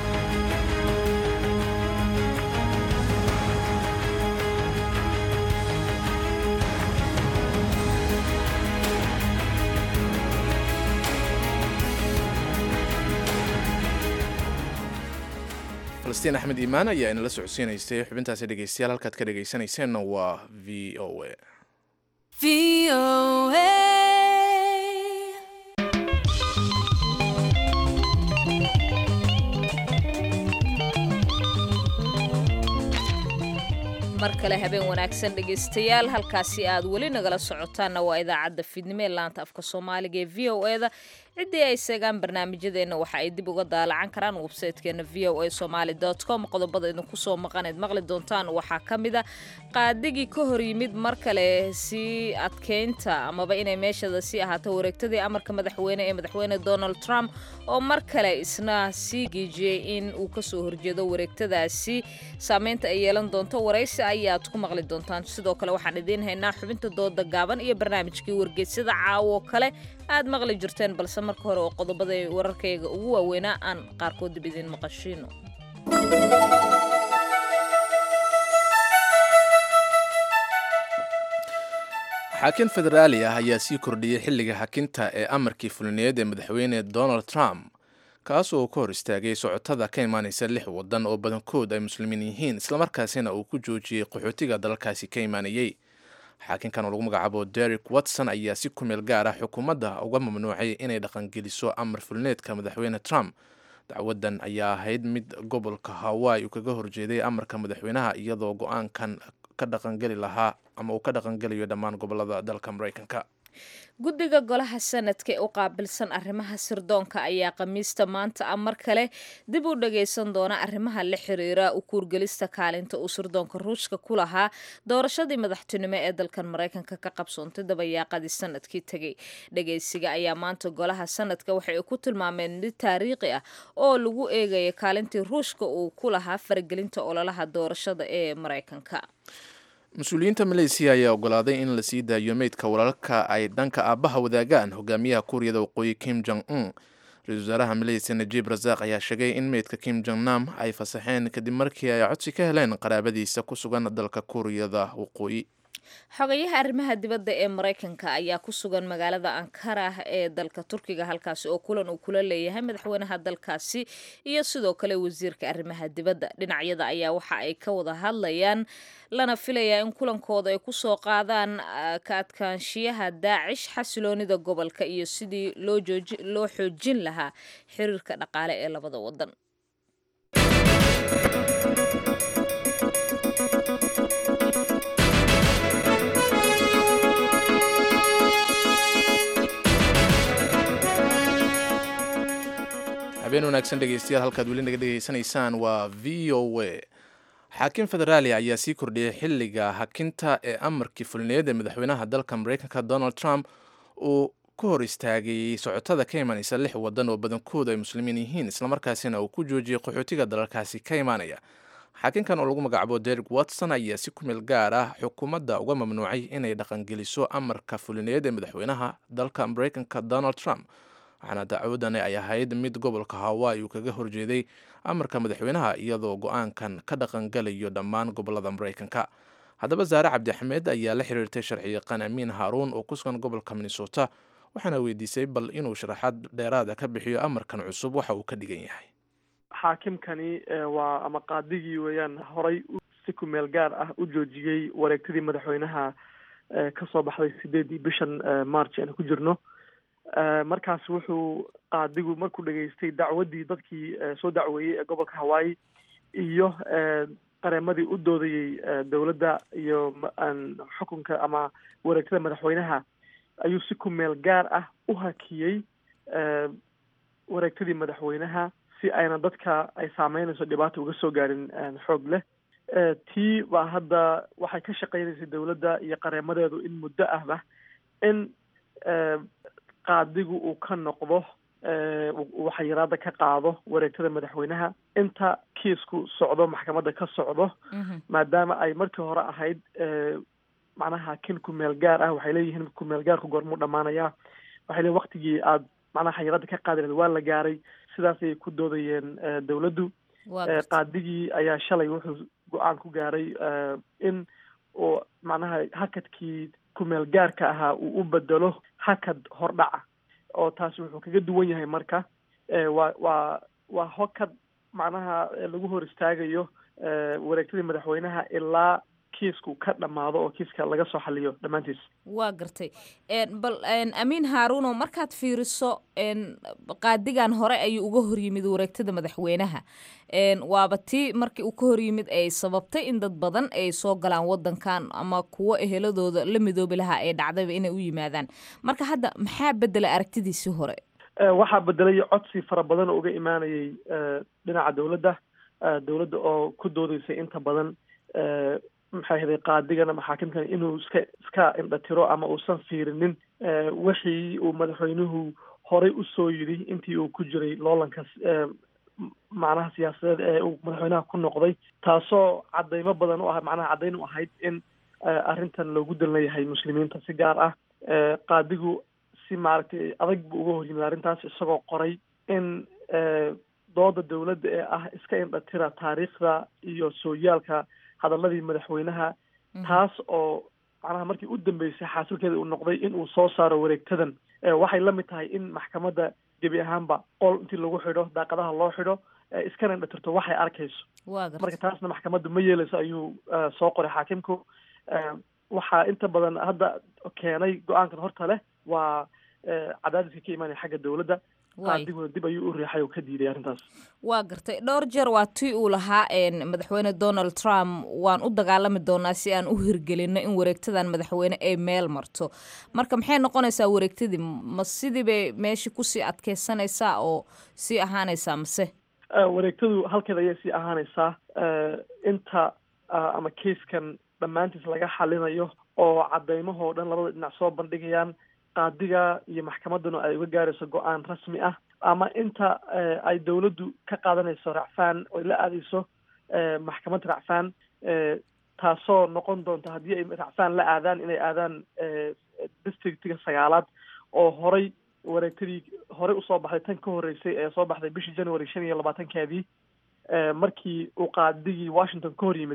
falastiin axmed iimaan ayaa inala socodsiinaysay xubintaasi dhegeystayaal halkaad ka dhegeysanayseena waa v o a mar kale habeen wanaagsan dhegaystayaal halkaasi aad weli nagala socotaanna waa idaacadda fiidnimo ee laanta afka soomaaliga ee v o eda ciddii ay seegaan barnaamijyadeenna waxa ay dib uga daalacan karaan websaytekeena v o a somaali com qodobada idinku soo maqaneed maqli doontaan waxaa ka mid a qaadigii ka hor yimid mar kale sii adkeynta amaba inay meeshada sii ahaato wareegtadii amarka madaxweyne ee madaxweyne donald trump oo mar kale isna sii geejiyey in uu kasoo horjeedo wareegtadaasi saameynta ay yeelan doonto waraysi ayaad ku maqli doontaan sidoo kale waxaan idiin haynaa xubinta dooda gaaban iyo barnaamijkii wargeysyada caawo kale aad maqli jirteen balse marka hore oo qodobada wararkayga ugu waaweynaa aan qaarkood dib idiin maqashiino xaakin federaali ah ayaa sii kordhiyey xilliga xakinta ee amarkii fulineed ee madaxweyne donald trump kaas oo ka hor istaagay socotada ka imaanaysa lix wadan oo badankood ay muslimiin yihiin islamarkaasina uu ku joojiyey qaxootiga dalalkaasi ka imaanayey xaakinkan oo lagu magacaabo derek watson ayaa si ku meel gaar ah xukuumadda uga mamnuucay inay dhaqangeliso amar fulineedka madaxweyne trump dacwadan ayaa ahayd mid gobolka hawaii uu kaga horjeeday amarka madaxweynaha iyadoo go-aankan ka dhaqangeli lahaa ama uu ka dhaqangelayo dhammaan gobolada dalka maraykanka guddiga golaha sanadka ee u qaabilsan arrimaha sirdoonka ayaa khamiista maanta ah mar kale dib u dhagaysan doona arrimaha la xiriira u kuurgelista kaalinta uu sirdoonka ruushka ku lahaa doorashadii madaxtinimo ee dalkan maraykanka ka qabsoontay dabayaaqadii sanadkii tegey dhagaysiga ayaa maanta golaha sanadka waxa ay ku tilmaameen mid taariikhi ah oo lagu eegaya kaalintii ruushka uu ku lahaa faragelinta ololaha doorashada ee maraykanka mas-uuliyiinta maleysiya ayaa ogolaaday in la sii daayo meydka walaalka ay dhanka aabbaha wadaagaan hogaamiyaha kuuriyada waqooyi kim jong un ra-isul wasaaraha maleysiya najiib rasaaq ayaa sheegay in meydka kim jong nam ay fasaxeen kadib markii ay codsi ka heleen qaraabadiisa ku sugan dalka kuuriyada waqooyi xogayaha arrimaha dibadda ee maraykanka ayaa ku sugan magaalada ankara ee dalka turkiga halkaasi oo kulan uu kula leeyahay madaxweynaha dalkaasi iyo sidoo kale wasiirka arrimaha dibadda dhinacyada ayaa waxa ay ka wada hadlayaan lana filayaa in kulankooda ay kusoo qaadaan ka adkaanshiyaha daacish xasiloonida gobolka iyo sidii loo xoojin lahaa xiriirka dhaqaale ee labada wadan habeen wanaagsan dhegeystayaal halkaad weli naga dhegeysanaysaan waa v o a xaakim federaali ayaa sii kordhiyey xilliga hakinta ee amarkii fulineed ee madaxweynaha dalka maraykanka donald trump uu ku hor istaagay socotada ka imaanaysa lix wadan oo badankoodu ay muslimiin yihiin islamarkaasina uu ku joojiyey qaxootiga dalalkaasi ka imaanaya xaakinkan oo lagu magacaabo derek watson ayaa si ku meel gaar ah xukuumadda uga mamnuucay inay dhaqangeliso amarka fulineed ee madaxweynaha dalka maraykanka donald trump waxaana dacwadani ay ahayd mid gobolka hawaii uu kaga horjeeday amarka madaxweynaha iyadoo go-aankan ka dhaqangelayo dhammaan gobolada maraykanka haddaba saare cabdixamed ayaa la xiriirtay sharciyaqaan amiin haaruun oo ku sugan gobolka minnesota waxaana weydiisay bal inuu sharaxaad dheeraada ka bixiyo amarkan cusub waxa uu ka dhigan yahay xaakimkani waa ama qaadigii weeyaan horay si ku meel gaar ah u joojiyey wareegtadii madaxweynaha kasoo baxday sideedii bishan march aanu ku jirno markaas wuxuu qaadigu markuu dhageystay dacwaddii dadkii soo dacweeyey ee gobolka hawaii iyo qareemadii u doodayey dowladda iyo xukunka ama wareegtada madaxweynaha ayuu si ku meel gaar ah u hakiyey wareegtadii madaxweynaha si ayna dadka ay saameynayso dhibaata uga soo gaarin xoog leh tii baa hadda waxay ka shaqeynaysay dowladda iyo qareemadeedu in muddo ahba in qaadigu uu ka noqdo uu xayiraada ka qaado wareegtada madaxweynaha inta kiisku socdo maxkamadda ka socdo maadaama ay markii hore ahayd macnaha kin kumeel gaar ah waxay leeyihiin kumeel gaarku goormuu dhamaanayaa waxay leeyihin waktigii aad macnaha xayiraada ka qaadi lahayd waa la gaaray sidaasay ku doodayeen dowladdu qaadigii ayaa shalay wuxuu go-aan ku gaaray in uu macnaha hakadkii kumeel gaarka ahaa uu u bedelo hakad hordhaca oo taasi wuxuu kaga duwan yahay marka waa waa waa hokad macnaha lagu hor istaagayo wareegtadii madaxweynaha ilaa kiisku ka dhammaado oo kiiska laga soo xaliyo dhammaantiis waa gartay bal amiin haaruuno markaad fiiriso qaadigan hore ayuu uga horyimid wareegtada madaxweynaha waaba tii markii uu ka horyimid ay sababtay in dad badan ay soo galaan wadankan ama kuwo eheladooda la midoobi lahaa ay dhacdayba inay u yimaadaan marka hadda maxaa bedela aragtidiisii hore waxaa bedelay codsi fara badan oo uga imaanayay dhinaca dowladda dowladda oo ku doodeysay inta badan maxay ahaday qaadigana maxaakimkan inuu iska iska indhatiro ama uusan fiirinin wixii uu madaxweynuhu horay usoo yidhi intii uu ku jiray loolanka macnaha siyaasadeed ee uu madaxweynaha ku noqday taasoo cadeymo badan u ah macnaha caddayn u ahayd in arrintan loogu dan leeyahay muslimiinta si gaar ah qaadigu si maaragtay adag buu uga horyimid arrintaas isagoo qoray in dooda dowladda ee ah iska indhatira taariikhda iyo sooyaalka hadaladii madaxweynaha taas oo macnaha markii u dambeysay xaasilkeeda uu noqday in uu soo saaro wareegtadan waxay la mid tahay in maxkamadda gebi ahaanba qol intii lagu xidho daaqadaha loo xidho iskana indhatirto waxay arkayso marka taasna maxkamaddu ma yeeleyso ayuu soo qoray xaakimku waxaa inta badan hadda keenay go-aankan horta leh waa cadaadiska ka imaanaya xagga dowladda qaadiguna dib ayuu u riixay oo ka diiday arrintaas waa gartay dhowr jeer waa tii uu lahaa madaxweyne donald trump waan u dagaalami doonaa si aan u hirgelino in wareegtadan madaxweyne ay meel marto marka maxay noqonaysaa wareegtadii ma sidii bay meeshii kusii adkeysanaysaa oo sii ahaanaysaa mase wareegtadu halkeed ayay sii ahaanaysaa inta ama kaiskan dhammaantiis laga xalinayo oo cadeymahoo dhan labada dhinac soo bandhigayaan qaadiga iyo maxkamadduna ay uga gaarayso go-aan rasmi ah ama inta ay dowladdu ka qaadanayso racfaan oy la aadayso maxkamad racfaan taasoo noqon doonta haddii ay racfaan la aadaan inay aadaan districtiga sagaalaad oo horay wareegtadii horey usoo baxday tan ka horreysay ee soo baxday bishii january shan iyo labaatankeedii markii uu qaadigii washington ka hor yimid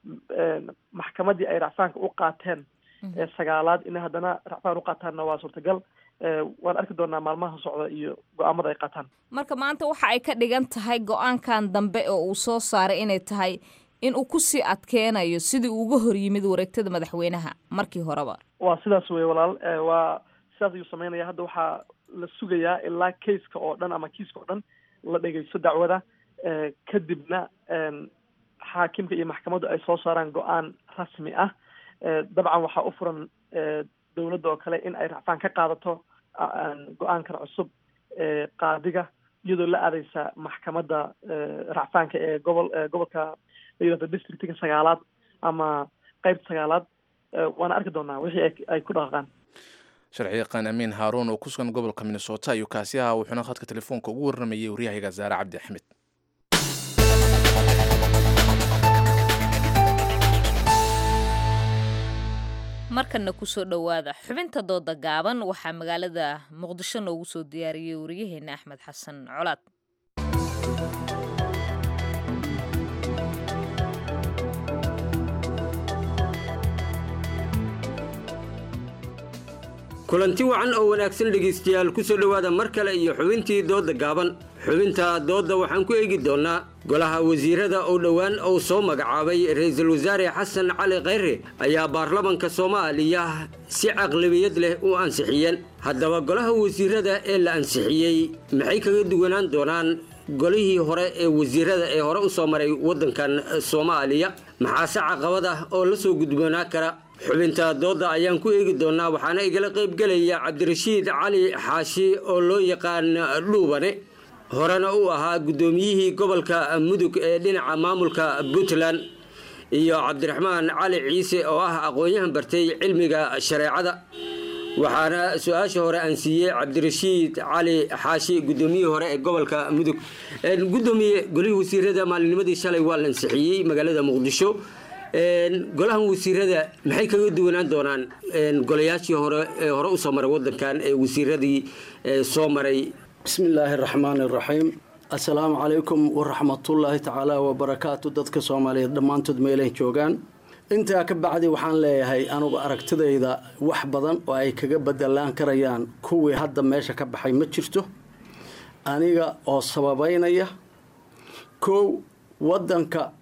maxkamaddii ay racfaanka u qaateen ee sagaalaad inay haddana racfaan u qaataanna waa suurtagal waan arki doonaa maalmaha socda iyo go-aamada ay qaataan marka maanta waxa ay ka dhigan tahay go-aankan dambe oo uu soo saaray inay tahay in uu kusii adkeenayo sidii uu uga hor yimid wareegtada madaxweynaha markii horeba waa sidaas wey walaal waa sidaas ayuu sameynaya hadda waxaa la sugayaa ilaa kaiska oo dhan ama kiiska oo dhan la dhegeysto dacwada kadibna xaakimka iyo maxkamaddu ay soo saaraan go-aan rasmi ah dabcan waxaa u furan dowladda oo kale in ay racfaan ka qaadato go-aankan cusub qaadiga iyadoo la aadeysa maxkamadda racfaanka ee gobol gobolka la yidhahdo districtiga sagaalaad ama qeybta sagaalaad waana arki doonaa wixii ay ku dhaqaqaan sharci yaqaan amiin haaruun oo ku sugan gobolka minnesota ayuu kaasi ahaa wuxuuna khadka telefoonka ugu warramayay waryahayaga zaare cabdi axmed markana kusoo dhowaada xubinta dooda gaaban waxaa magaalada muqdisho noogu soo diyaariyey wariyaheena axmed xasan colaad kulanti wacan oo wanaagsan dhegaystayaal ku soo dhowaada mar kale iyo xubintii doodda gaaban xubinta doodda waxaan ku eegi doonnaa golaha wasiirada oo dhowaan uu soo magacaabay ra-iisul wasaare xasan cali khayre ayaa baarlamanka soomaaliya si caqlabiyad leh u ansixiyeen haddaba golaha wasiirada ee la ansixiyey maxay kaga duwanaan doonaan golihii hore ee wasiirada ee hore u soo maray waddankan soomaaliya maxaase caqabad ah oo la soo gudboonaa kara xubinta doodda ayaan ku eegi doonnaa waxaana igala qaybgelaya cabdirashiid cali xaashi oo loo yaqaan dhuubane horena uu ahaa guddoomiyihii gobolka mudug ee dhinaca maamulka puntland iyo cabdiraxmaan cali ciise oo ah aqoon-yahan bartay cilmiga shareecada waxaana su-aasha hore aan siiyey cabdirashiid cali xaashi guddoomiyihii hore ee gobolka mudug gudoomiye golihii wasiirada maalinimadii shalay waa la ansixiyey magaalada muqdisho golahan wasiirada maxay kaga duwanaan doonaan golayaashii hore ee hore usoo maray wadankan ee wasiiradii soo maray bismi illaahi araxmaan iraxiim assalaamu calaykum waraxmatullaahi tacaala wabarakaatu dadka soomaaliyeed dhammaantood meelay joogaan intaa ka bacdi waxaan leeyahay anugu aragtidayda wax badan oo ay kaga bedelaan karayaan kuwii hadda meesha ka baxay ma jirto aniga oo sababeynaya kow wadanka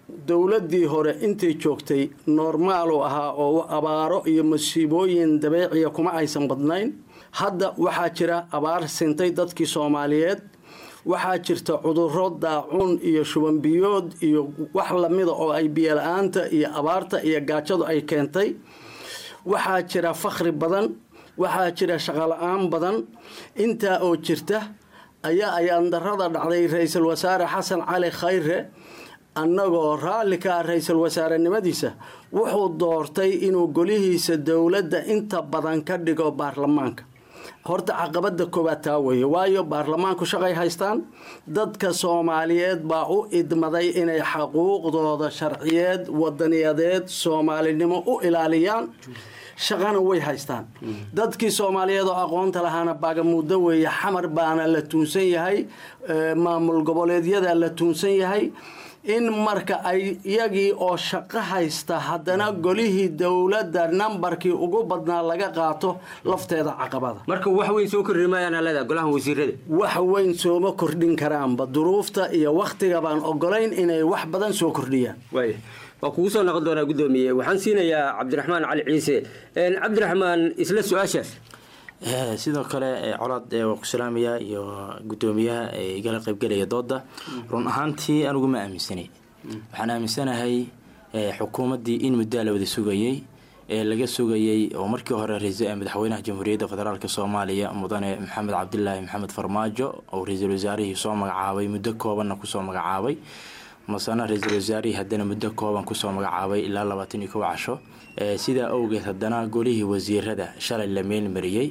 dowladdii hore intay joogtay normaalu ahaa oo abaaro iyo masiibooyin dabeeciya kuma aysan badnayn hadda waxaa jira abaar sintay dadkii soomaaliyeed waxaa jirta cuduro daacuun iyo shubanbiyood iyo wax lamida oo ay biyola-aanta iyo abaarta iyo gaajadu ay keentay waxaa jira fakhri badan waxaa jira shaqola-aan badan intaa oo jirta ayaa ayaan darada dhacday ra-iisul wasaare xasan cali khayre annagoo raalli ka ah ra-iisul wasaarenimadiisa wuxuu doortay inuu golihiisa dowladda inta badan ka dhigo baarlamaanka horta caqabada koowaad taa weeye waayo baarlamaanku shaqay haystaan dadka soomaaliyeed baa u idmaday inay xaquuqdooda sharciyeed wadaniyadeed soomaalinimo u ilaaliyaan shaqana way haystaan dadkii soomaaliyeed oo aqoonta lahaana baagamuuddo weeye xamar baana la tuunsan yahay maamul goboleedyada la tuunsan yahay in marka ay iyagii oo shaqo haysta haddana golihii dowladda nambarkii ugu badnaa laga qaato lafteeda caqabada marka wax weyn soo kordhin maayaan leedaha golaha wasiirada wax weyn sooma kordhin karaanba duruufta iyo wakhtiga baan ogolayn inay wax badan soo kordhiyaan waaya waa kugu soo noqon doonaa guddoomiye waxaan siinayaa cabdiraxmaan cali ciise cabdiraxmaan isla su-aashaas sidoo kale colaad waan ku salaamayaa iyo guddoomiyaha igala qaybgelaya dooda run ahaantii anigu ma aaminsanay waxaan aaminsanahay xukuumaddii in muddaa la wada sugayey ee laga sugayey oo markii hore madaxweynaha jamhuuriyadda federaalk soomaaliya mudane maxamed cabdilaahi maxamed farmaajo oo ra-iisul wasaarihii soo magacaabay muddo koobanna kusoo magacaabay masana ra-iisul wasaarihii haddana muddo kooban kusoo magacaabay ilaa labaatan iyo kow casho sidaa awgeed haddana golihii wasiirada shalay la meelmariyey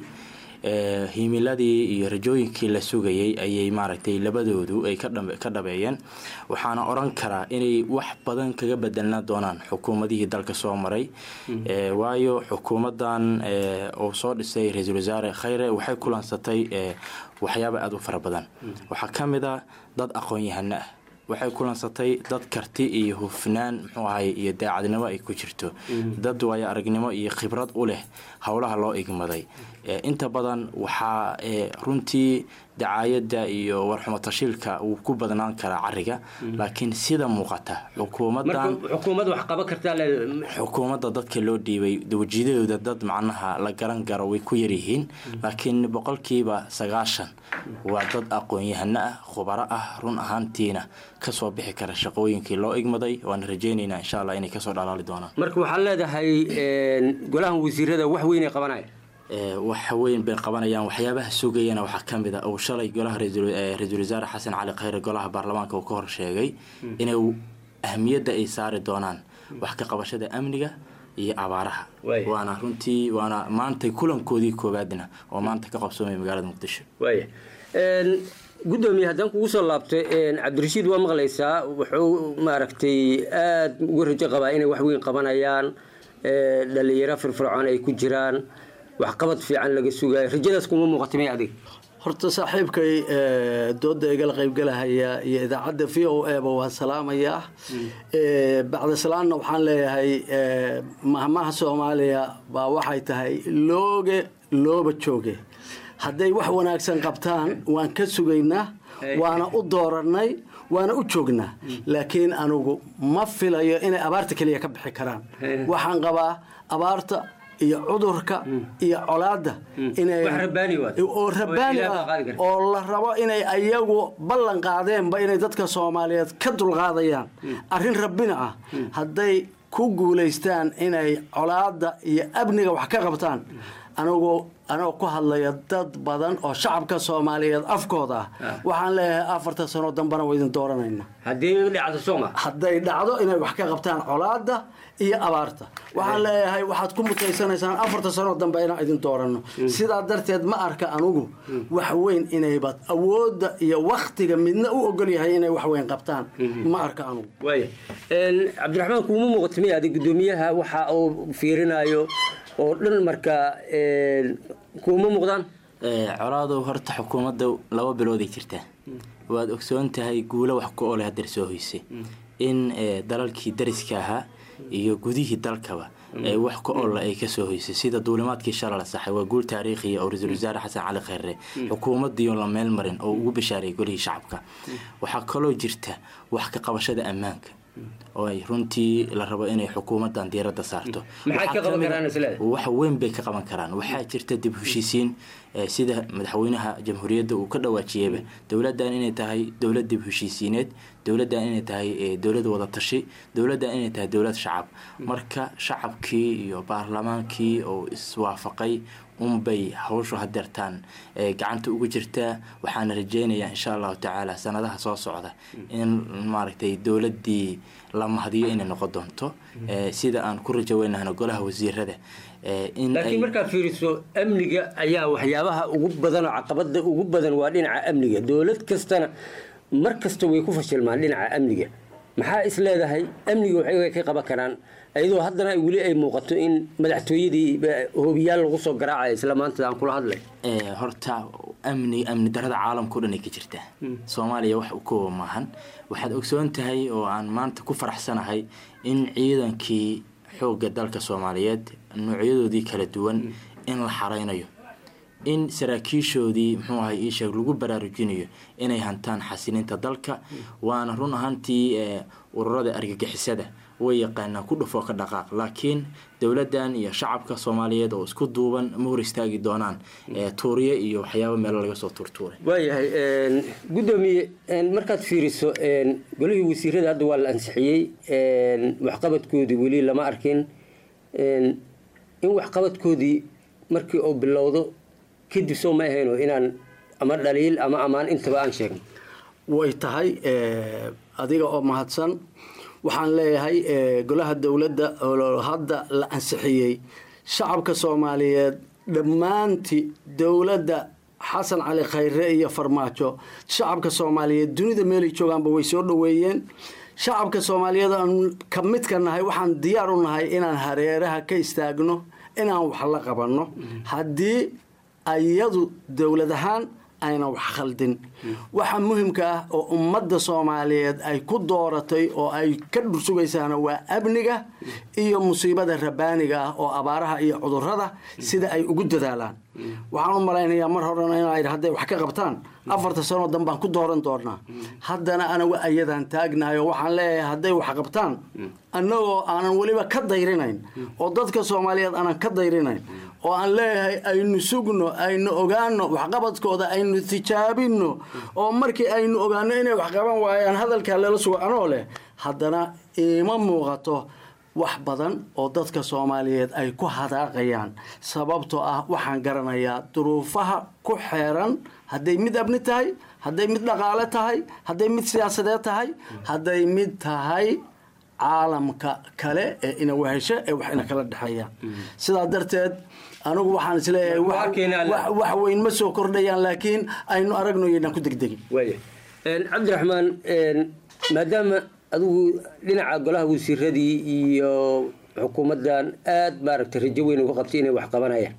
himiladii iyo rajooyinkii la sugayey ayay maaragtay labadoodu ay ka dhabeeyeen waxaana oran karaa inay wax badan kaga bedelna doonaan xukuumadihii dalka soo maray waayo xukuumadan uu soo dhisay ra-iisul wasaare khayre waxay kulansatay waxyaaba aada u fara badan waxaa ka mid a dad aqoon-yahano ah waxay kulansatay dad karti iyo hufnaan muxuu ahay iyo daacadnimo ay ku jirto dad waayo aragnimo iyo khibrad u leh howlaha loo igmaday inta badan waxaa runtii dacaayadda iyo warxumo tashiilka uu ku badnaan karaa cariga laakiin sida muuqata xukuumadan xukuumad wax qaban kartaa xukuumadda dadka loo dhiibay wajidadooda dad macnaha la garan garo way ku yaryihiin laakiin boqolkiiba sagaashan waa dad aqoon-yahano ah khubaro ah run ahaantiina kasoo bixi kara shaqooyinkii loo igmaday waana rajeynaynaa insha allah inay kasoo dhalaali doonaan marka waxaad leedahay golahan wasiirada wax weynay qabanaya wax weyn bay qabanayaan waxyaabaha sugayana waxaa ka mid a uu shalay golaha ra-iisul wasaare xasan cali khayre golaha baarlamaanka uu ka hor sheegay inay ahmiyadda ay saari doonaan wax ka qabashada amniga iyo abaaraha waana runtii waana maantay kulankoodii koowaadna oo maanta ka qabsoomaya magaalada muqdisho waaya guddoomiye haddaan kugu soo laabtay cabdirashiid waa maqlaysaa wuxuu maaragtay aada uga rajo qabaa inay wax weyn qabanayaan dhalinyaro firfircoon ay ku jiraan waxqabad fiican laga sugayo rajadaas kuma muuqata may adig horta saaxiibkay dooda igala qaybgalahaya iyo idaacadda v o e ba waa salaamayaa bacda salaanna waxaan leeyahay mahmaha soomaaliya baa waxay tahay looge looba jooge hadday wax wanaagsan qabtaan waan ka sugaynaa waana u dooranay waana u joognaa laakiin anugu ma filayo inay abaarta keliya ka bixi karaan waxaan qabaa abaarta iyo cudurka iyo colaadda oo rabaani ah oo la rabo inay ayagu ballan qaadeenba inay dadka soomaaliyeed ka dulqaadayaan arrin rabbina ah hadday ku guulaystaan inay colaadda iyo amniga wax ka qabtaan anigu anoo ku hadlaya dad badan oo shacabka soomaaliyeed afkooda ah waxaan leeyahay afarta sano dambana waa idin dooranayna hadday dhacdo inay wax ka qabtaan colaadda iyo abaarta waxaan leeyahay waxaad ku mutaysanaysaan afarta sano dambe inaan idin dooranno sidaa darteed ma arka anugu wax weyn inayba awoodda iyo waktiga midna u ogol yahay inay wax weyn qabtaan ma arka anugu cabdiraxmaan kuuma muuqata miya adig guddoomiyaha waxa uu fiirinayo oo dhan marka kuuma muuqdaan colaadow horta xukuumadda laba bilooday jirtaa waad ogsoon tahay guulo wax ku ole hadeer soo hoysay in dalalkii dariska ahaa iyo gudihii dalkaba wax ku olla ay kasoo hoysay sida duulimaadkii shala la saxay waa guul taariikhiya oo ra-iisul wasaare xasan cali khayre xukuumaddiioo la meel marin oo ugu bashaaray golihii shacabka waxaa kaloo jirta wax ka qabashada ammaanka oo ay runtii la rabo inay xukuumadan diiradda saarto maxay ka Waxaa qaban kamid a- karaan isleedahay? wax weyn bay ka qaban karaan waxaa jirta dib u heshiisiin eh, sida madaxweynaha jamhuuriyadda uu ka dhawaajiyeyba dowladdan inay tahay dowlad dib u heshiisiineed dowladdan inay tahay eh, dowlad wada tashi dowladdan inay tahay dowlad shacab marka shacabkii iyo baarlamaankii oo iswaafaqay unbay hawshu hadeertaan eh, gacanta ugu jirtaa waxaana rajeynayaa insha allahu tacaala sanadaha soo socda in maaragtay dowladdii la mahadiyo inay noqon doonto eh, sida aan ku rajo weynahno golaha wasiirada eh, in ay laakiin markaad fiiriso amniga ayaa waxyaabaha ugu badan oo caqabada ugu badan waa dhinaca amniga dowlad kastana mar kasta way ku fashilmaan dhinaca amniga maxaa is leedahay amniga waxay ka qaban karaan iyadoo haddana ay weli ay muuqato in madaxtooyadii eh, hoobiyaal lagu soo garaacayo isla maanta aan kula hadlay Eh, horta amni amni darada caalamkao dhan ay ka jirtaa soomaaliya wax u kooba maahan waxaad ogsoon tahay oo aan maanta ku faraxsanahay in ciidankii xoogga dalka soomaaliyeed noocyadoodii kala duwan in la xareynayo in saraakiishoodii muxuu ahay ii sheeg lagu baraarujinayo inay hantaan xasilinta dalka waana run ahaantii eh, ururada argagixisada way yaqaanaan ku dhufoo ka dhaqaaq laakiin dowladdan iyo shacabka soomaaliyeed oo isku duuban ma hor istaagi doonaan eh, tuuriye iyo waxyaabo meelo laga soo tuurtuuray waayahay een, guddoomiye een, markaad fiiriso een, golihii wasiirada hadda waa la ansixiyey een, waxqabadkoodii weli lama arkin een, in waxqabadkoodii markii uu bilowdo kadib soo ma ahayno inaan ama dhaliil ama ammaan intaba aan sheegno way tahay eh, adiga oo mahadsan waxaan leeyahay eh, golaha dowladda oo hadda la ansixiyey shacabka soomaaliyeed dhammaantii dowladda xasan cali khayre iyo farmaajo shacabka soomaaliyeed dunida meelay joogaanba way soo dhoweeyeen shacabka soomaaliyeed aan ka midka nahay waxaan diyaar u nahay inaan hareeraha ka istaagno inaan wax la qabanno haddii ayadu dowlad ahaan aynan wax khaldin waxa muhimka ah oo ummadda soomaaliyeed ay ku dooratay oo ay ka dhursugaysaana waa amniga iyo musiibada rabaaniga ah oo abaaraha iyo cudurada sida ay ugu dadaalaan waxaan u malaynayaa mar horena inay hadday wax ka qabtaan afarta sanoo dan baan ku dooran doonaa haddana anagu ayadaan taagnahay oo waxaan leeyahay hadday wax qabtaan annagoo aanan weliba ka dayrinayn oo dadka soomaaliyeed aanan ka dayrinayn oo aan leeyahay aynu sugno aynu ogaano waxqabadkooda aynu tijaabino oo markii aynu ogaano inay wax qaban waayaan hadalkaa lala sugo anoo leh haddana iima muuqato wax badan oo dadka soomaaliyeed ay ku hadaaqayaan sababtoo ah waxaan garanayaa duruufaha ku xeeran hadday mid abni tahay hadday mid dhaqaale tahay hadday mid siyaasadeed tahay hadday mid tahay caalamka kale ee ina wehesho ee wax ina kala dhexeeya sidaa darteed anigu waxaan isleeyahay wax- wax wax weyn ma soo kordhayaan laakiin aynu aragno yaynaan ku degdegin waaya Een, cabdiraxmaan een, maadaama adigu dhinaca golaha wasiiradii iyo xukuumaddan aad maaragtay rajo weyn uga qabtay inay wax qabanayaan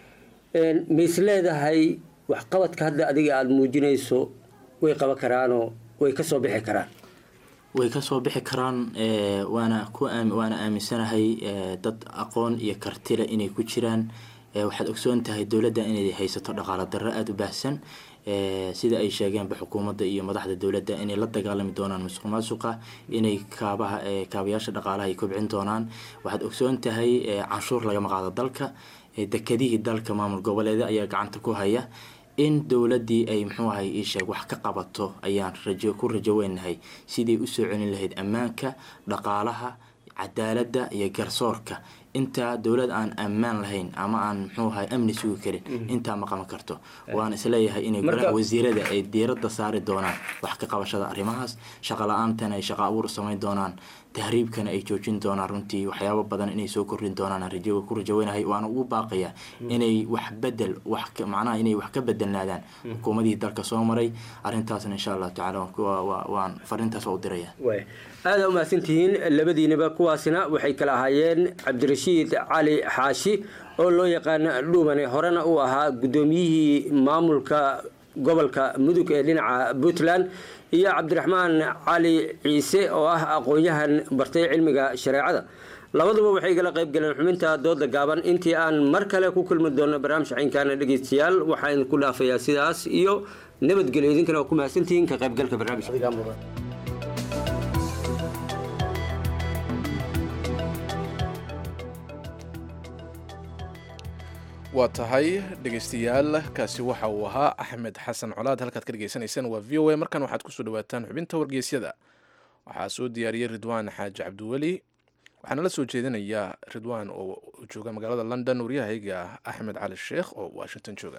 Een, ma is leedahay waxqabadka hadda adiga aada muujinayso way qaban karaanoo way ka soo bixi karaan way ka soo bixi karaan eh, waana ku aam- waana aaminsanahay eh, dad aqoon iyo kartile inay ku jiraan Eh, waxaad ogsoon tahay dowladda inay haysato dhaqaalo darro aada u baahsan Eh, sida ay sheegeenba xukuumadda iyo madaxda dowladda inay la dagaalami doonaan musuq maasuqa inay kaabaha eh, kaabayaasha dhaqaalaha ay kobcin doonaan waxaad ogsoon tahay eh, canshuur lagama qaado dalka Eh, dekedihii dalka maamul goboleeda ayaa gacanta ku haya in dowladdii ay muxuu ahay ii sheeg wax ka qabato ayaan rajo ku rajo weynahay sidii usoo celin lahayd ammaanka dhaqaalaha cadaaladda iyo garsoorka intaa dowlad aan ammaan lahayn ama aan muxuu ahay amni sugi karin intaa ma qaban karto waan isleeyahay inay Marka- golaha wasiirada ay diiradda saari doonaan wax ka qabashada arrimahaas shaqa la-aantana ay shaqa abuur samayn doonaan tahriibkana ay joojin doonaan runtii waxyaabo badan inay soo kordhin doonaan aan rajo ku rajaweynahay waana ugu baaqaya inay wax bedel wax ka- macnaha inay wax ka bedelnaadaan xukuumadihii dalka soo maray arrintaasna insha allahu tacala waan ku- waa- waa- waan fariintaas waa u diraya waaya aada umahadsantihiin labadiinaba kuwaasina waxay kala ahaayeen cabdirashiid cali xaashi oo loo yaqaana dhuumane horena uu ahaa guddoomiyihii maamulka gobolka mudug ee dhinaca puntland iyo cabdiraxmaan cali ciise oo ah aqoon-yahan bartay cilmiga shareecada labaduba waxay kala qayb galeen xubinta dooda gaaban intii aan mar kale ku kulmi doono barnaamij caynkaana dhegeystayaal waxaa idinku dhaafayaa sidaas iyo nabadgelyo idinkana waa ku mahadsantihiin ka qaybgalka barnaamijka waa tahay dhegaystayaal kaasi waxa uu ahaa axmed xasan colaad halkaad ka dhegaysanaysaan waa v o a markan waxaad kusoo dhawaataan xubinta wargeysyada waxaa soo diyaariyey ridwaan xaaji cabdiweli waxaana la soo jeedinayaa ridwaan oo jooga magaalada london waryahayga axmed cali sheekh oo washington jooga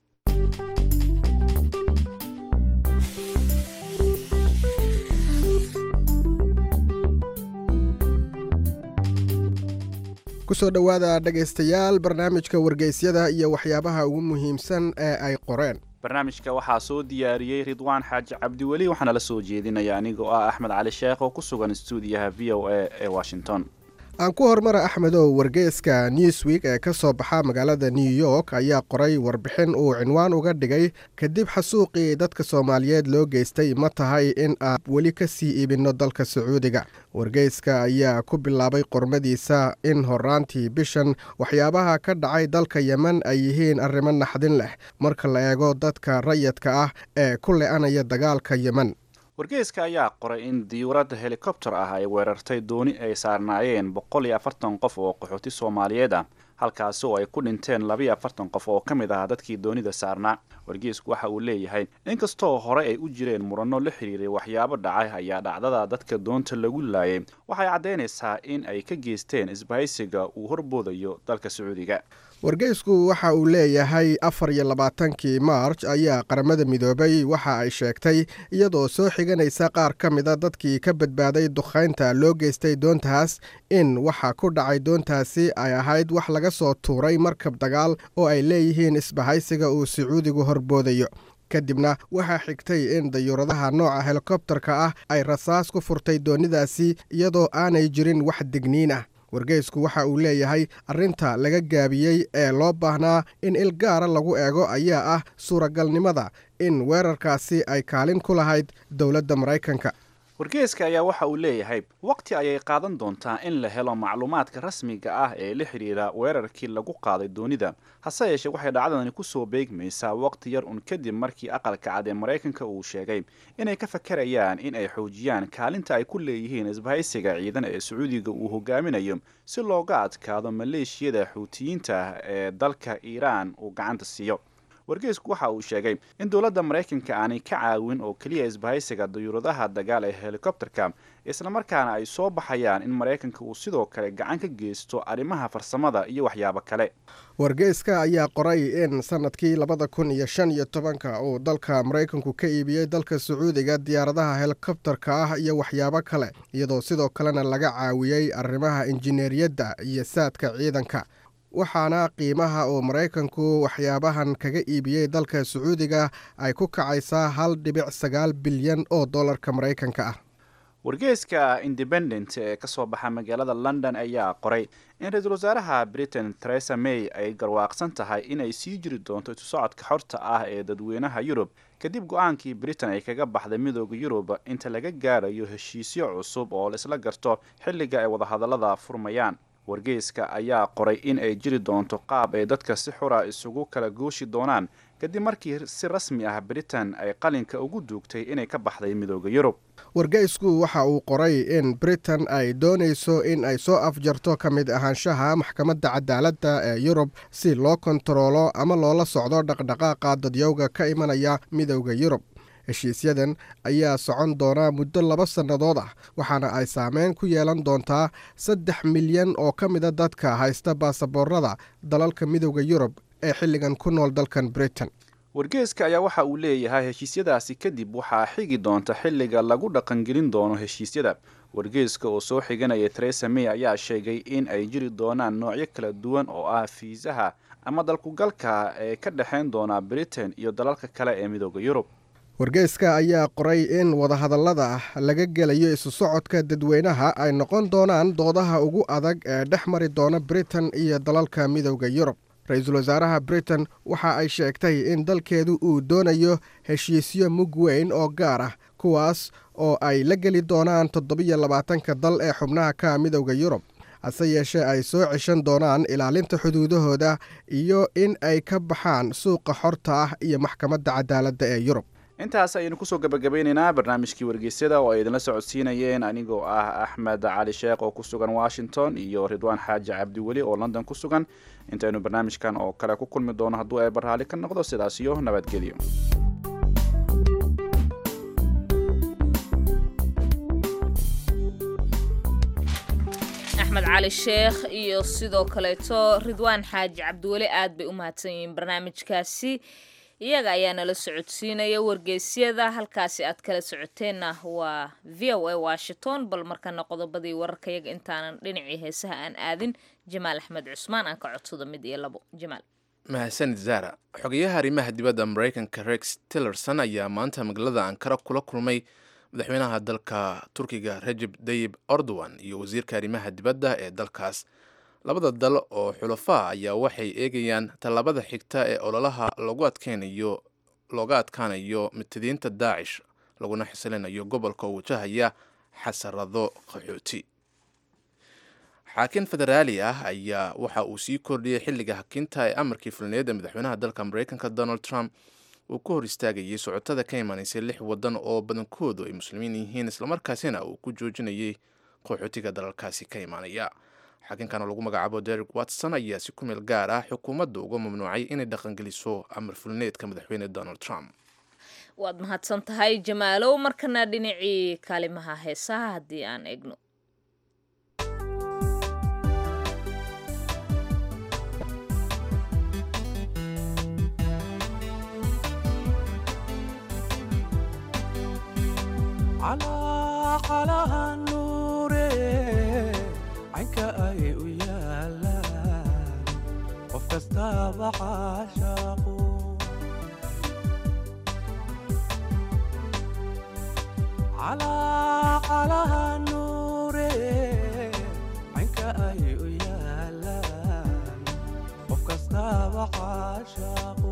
kusoo dhowaada dhegaystayaal barnaamijka wargeysyada iyo waxyaabaha ugu muhiimsan ee ay qoreen barnaamijka waxaa soo diyaariyey ridwaan xaaji cabdiweli waxaana la soo jeedinaya anigoo ah axmed cali sheekh oo ku sugan stuudiyaha v o a ee washington aan ku hormara axmedow wargeyska newsweek ee ka soo baxa magaalada new york ayaa qoray warbixin uu cinwaan uga dhigay kadib xasuuqii dadka soomaaliyeed loo geystay ma tahay in aan weli ka sii iibinno dalka sacuudiga wargeyska ayaa ku bilaabay qormadiisa in horaantii bishan waxyaabaha ka dhacay dalka yemen ay yihiin arrimo naxdin leh marka la eego dadka rayadka ah ee ku le-anaya dagaalka yemen wargeyska ayaa qoray in diyuuradda helikobter ah ay weerartay dooni ay saarnaayeen boqol iyo afartan qof oo qaxooti soomaaliyeed ah halkaasi oo ay ku dhinteen labiyo afartan qof oo ka mid ah dadkii doonida saarnaa wargeysku waxa uu leeyahay inkastoo hore ay u jireen muranno la xiriiray waxyaabo dhacay ayaa dhacdada dadka doonta lagu laayay waxay caddaynaysaa in ay ka geysteen isbahaysiga uu horboodayo dalka sacuudiga wargeysku waxa uu leeyahay afar iyo labaatankii maarj ayaa qaramada midoobay waxa ay sheegtay iyadoo soo xiganaysa qaar ka mida dadkii ka badbaaday dukhaynta loo geystay doontaas in waxa ku dhacay doontaasi ay ahayd wax laga soo tuuray markab dagaal oo ay leeyihiin isbahaysiga uu sacuudigu horboodayo kadibna waxaa xigtay in dayuuradaha nooca helikobtarka ah ay rasaas ku furtay doonidaasi iyadoo aanay jirin wax digniin ah wargeysku waxa uu leeyahay arrinta laga gaabiyey ee loo baahnaa in il gaara lagu eego ayaa ah suuragalnimada in weerarkaasi ay kaalin ku lahayd dowladda maraykanka wargeyska ayaa waxa uu leeyahay waqti ayay qaadan doontaa in la helo macluumaadka rasmiga ah ee la xidhiira weerarkii lagu qaaday doonida hase yeeshee waxay dhacdadani kusoo beegmaysaa waqti yar un kadib markii aqalka cad ee maraykanka uu sheegay inay ka fakarayaan in ay xoojiyaan kaalinta ay ku leeyihiin isbahaysiga ciidan ee sacuudiga uu hogaaminayo si looga adkaado maleeshiyada xuutiyiinta ah ee dalka iiraan uu gacanta siiyo wargeysku waxa uu sheegay in dowladda maraykanka aanay ka caawin oo keliya isbahaysiga dayuuradaha dagaal ee helikobterka islamarkaana ay soo baxayaan in maraykanka uu sidoo kale gacan ka geysto arrimaha farsamada iyo waxyaabo kale wargeyska ayaa qoray in sanadkii labada kun iyo shan iyo tobanka uu dalka maraykanku ka iibiyey dalka sacuudiga diyaaradaha helikobterka ah iyo waxyaabo kale iyadoo sidoo kalena laga caawiyey arrimaha injineeriyadda iyo saadka ciidanka waxaana qiimaha uu maraykanku waxyaabahan kaga iibiyey dalka sacuudiga ay ku kacaysaa hal dhibic sagaal bilyan oo dollarka maraykanka ah wargeyska independent ee ka soo baxa magaalada london ayaa qoray in ra-iisul wasaaraha britain theresa may ay garwaaqsan tahay inay sii jiri doonto isu socodka xorta ah ee dadweynaha yurub kadib go-aankii britain ay kaga baxday midooda yurub inta laga gaarayo heshiisyo cusub oo laisla garto xilliga ay wadahadallada furmayaan wargeyska ayaa qoray in ay jiri doonto qaab ay dadka si xura isugu kala gooshi doonaan kadib markii si rasmi ah britain ay qalinka ugu duugtay inay ka baxday midooda yurub wargeysku waxa uu qoray in britain ay doonayso in ay soo afjarto ka mid ahaanshaha maxkamadda cadaaladda ee yurub si loo kontaroolo ama loola socdo dhaqdhaqaaqa dadyowga ka imanaya midooda yurub heshiisyadan ayaa socon doonaa muddo laba sannadood ah waxaana ay saameyn ku yeelan doontaa saddex milyan oo ka mida dadka haysta baasaboorada dalalka midooda yurub ee xilligan ku nool dalkan britain wargeeska ayaa waxa uu leeyahay heshiisyadaasi kadib waxaa xigi doonta xilliga lagu dhaqangelin doono heshiisyada wargeeska oo soo xiganaya teresa may ayaa sheegay in ay jiri doonaan noocyo kala duwan oo ah fiisaha ama dalkugalka ee ka dhexayn doona britain iyo dalalka kale ee midooda yurub wargeyska ayaa qoray in wadahadallada laga gelayo isu socodka dadweynaha ay noqon doonaan doodaha ugu adag ee dhex mari doona britain iyo dalalka midooda yurub ra-iisul wasaaraha britain waxa ay sheegtay in dalkeedu uu doonayo heshiisyo mug weyn oo gaar ah kuwaas oo ay la geli doonaan toddobiyo labaatanka dal ee xubnaha ka midooda yurub hase yeeshee ay soo ceshan doonaan ilaalinta xuduudahooda iyo in ay ka baxaan suuqa xorta ah iyo maxkamadda cadaaladda ee yurub intaas ayaynu kusoo gabagabeyneynaa barnaamijkii wargeysyada oo ay idinla socodsiinayeen anigoo ah axmed cali sheekh oo ku sugan washington iyo ridwaan xaaji cabdiweli oo london ku sugan intaynu barnaamijkan oo kale ku kulmi doono hadduu eeba raali ka noqdo sidaas iyo nabadgelyo axmed cali sheekh iyo sidoo kaleeto ridwaan xaaji cabdiweli aad bay u mahadsan yihiin barnaamijkaasi iyaga ayaa nala socodsiinaya wargeysyada halkaasi aad kala socoteenna waa v o a washington bal markana qodobadii wararkayaga intaanan dhinacii heesaha aan aadin jamaal axmed cusmaan aan ka codsado mid iyo labo jamaal mahadsanid zara xogayaha arrimaha dibadda maraykanka rex tillerson ayaa maanta magaalada ankara kula kulmay madaxweynaha dalka turkiga rajeb dayib erdogan iyo wasiirka arrimaha dibadda ee dalkaas labada dal oo xulafaa ayaa waxay eegayaan tallaabada xigta ee ololaha lagu adkeynayo looga adkaanayo mutadiinta daacish laguna xisilinayo gobolka oo wajahaya xasarado qaxooti xaakin federaali ah ayaa waxa uu sii kordhiyey xilliga hakinta ee amarkii fulneed ee madaxweynaha dalka maraykanka donald trump uu ka hor istaagayay socotada ka imanaysay lix wadan oo badankoodu ay muslimiin yihiin islamarkaasina uu ku joojinayay qaxootiga dalalkaasi ka imaanaya xaakinkan oo lagu magacaabo derek watson ayaa si ku meel gaar ah xukuumadda uga mamnuucay inay dhaqangeliso amar fulneedka madaxweyne donald trump waad mahadsan tahay jamaalow markana dhinacii kaalimaha heesaha haddii aan eegno caynka ay u yaalaan qof kastaba caashaaqu calaacalaha nuure caynka ay u yaalaan qof kastaba caashaaqu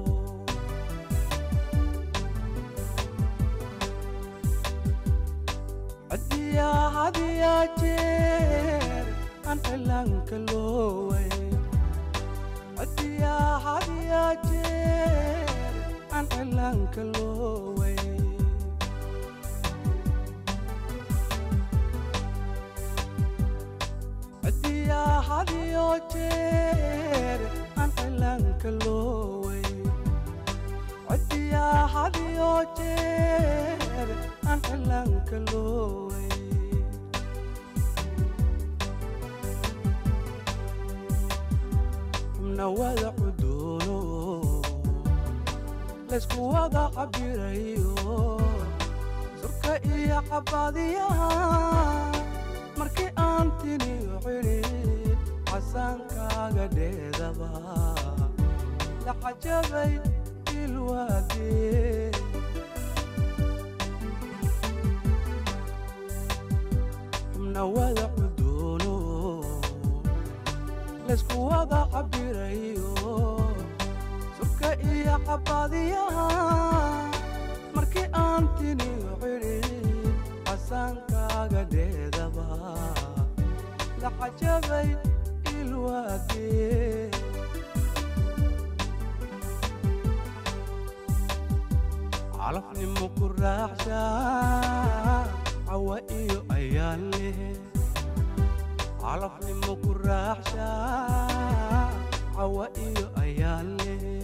cadiya hadiya jeer aan cilaanka looway cadiya hadiya jeer aan cilaanka looway cadiya hadiyo jeer aan cilaanka looway cadiya hadiyo jeer aan cilaanka looway xubna wada cudoono laysku wada cabirayo surka iyo cabaadiyaha markii aan tiniyo cidhid casaankaaga dheedaba la cajabay ilwaadee xubna wada cudoono laysku wada cabirayo surka iyo cabaadiyaha markii aan tiniyo cidhid casaankaaga dheedaba la cajabay ilwaadee calafnimo ku raaxshaa cawa iyo ayaan leh calafnimo ku raaxshaa cawa iyo ayaan leh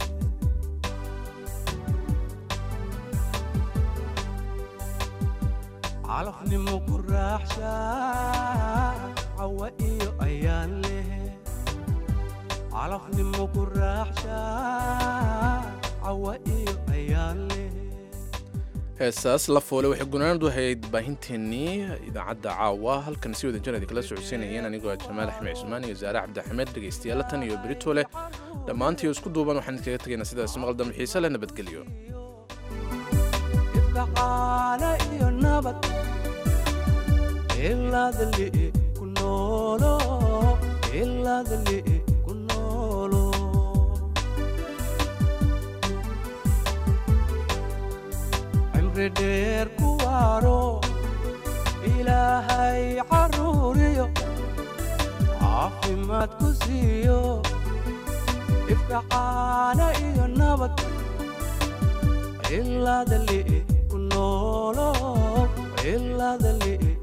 calafnimo ku raaxshaa cawa iyo ayaan leh calafnimo ku raaxshaa cawa iyo ayaan leh heesaas la foole waxay gunaanadu ahayd baahinteennii idaacadda caawa halkan si wada janadi kala socodsiinayeen anigoo jamaal axmed cusmaan iyo zaare cabdixamed dhegaystayaal tan iyo berito leh dhammaantii isku duuban waxaan idinkaga tegaynaa sidaas maqal dambe xiise leh nabadgelyo ifkacaana iyo nabad ilaadali ku noolo ilaadali ku noolo cimri dheer ku waaro ilaahay caruuriyo caafimaad ku siiyo ifkacaana iyo nabad ciladali ku noolo ciladali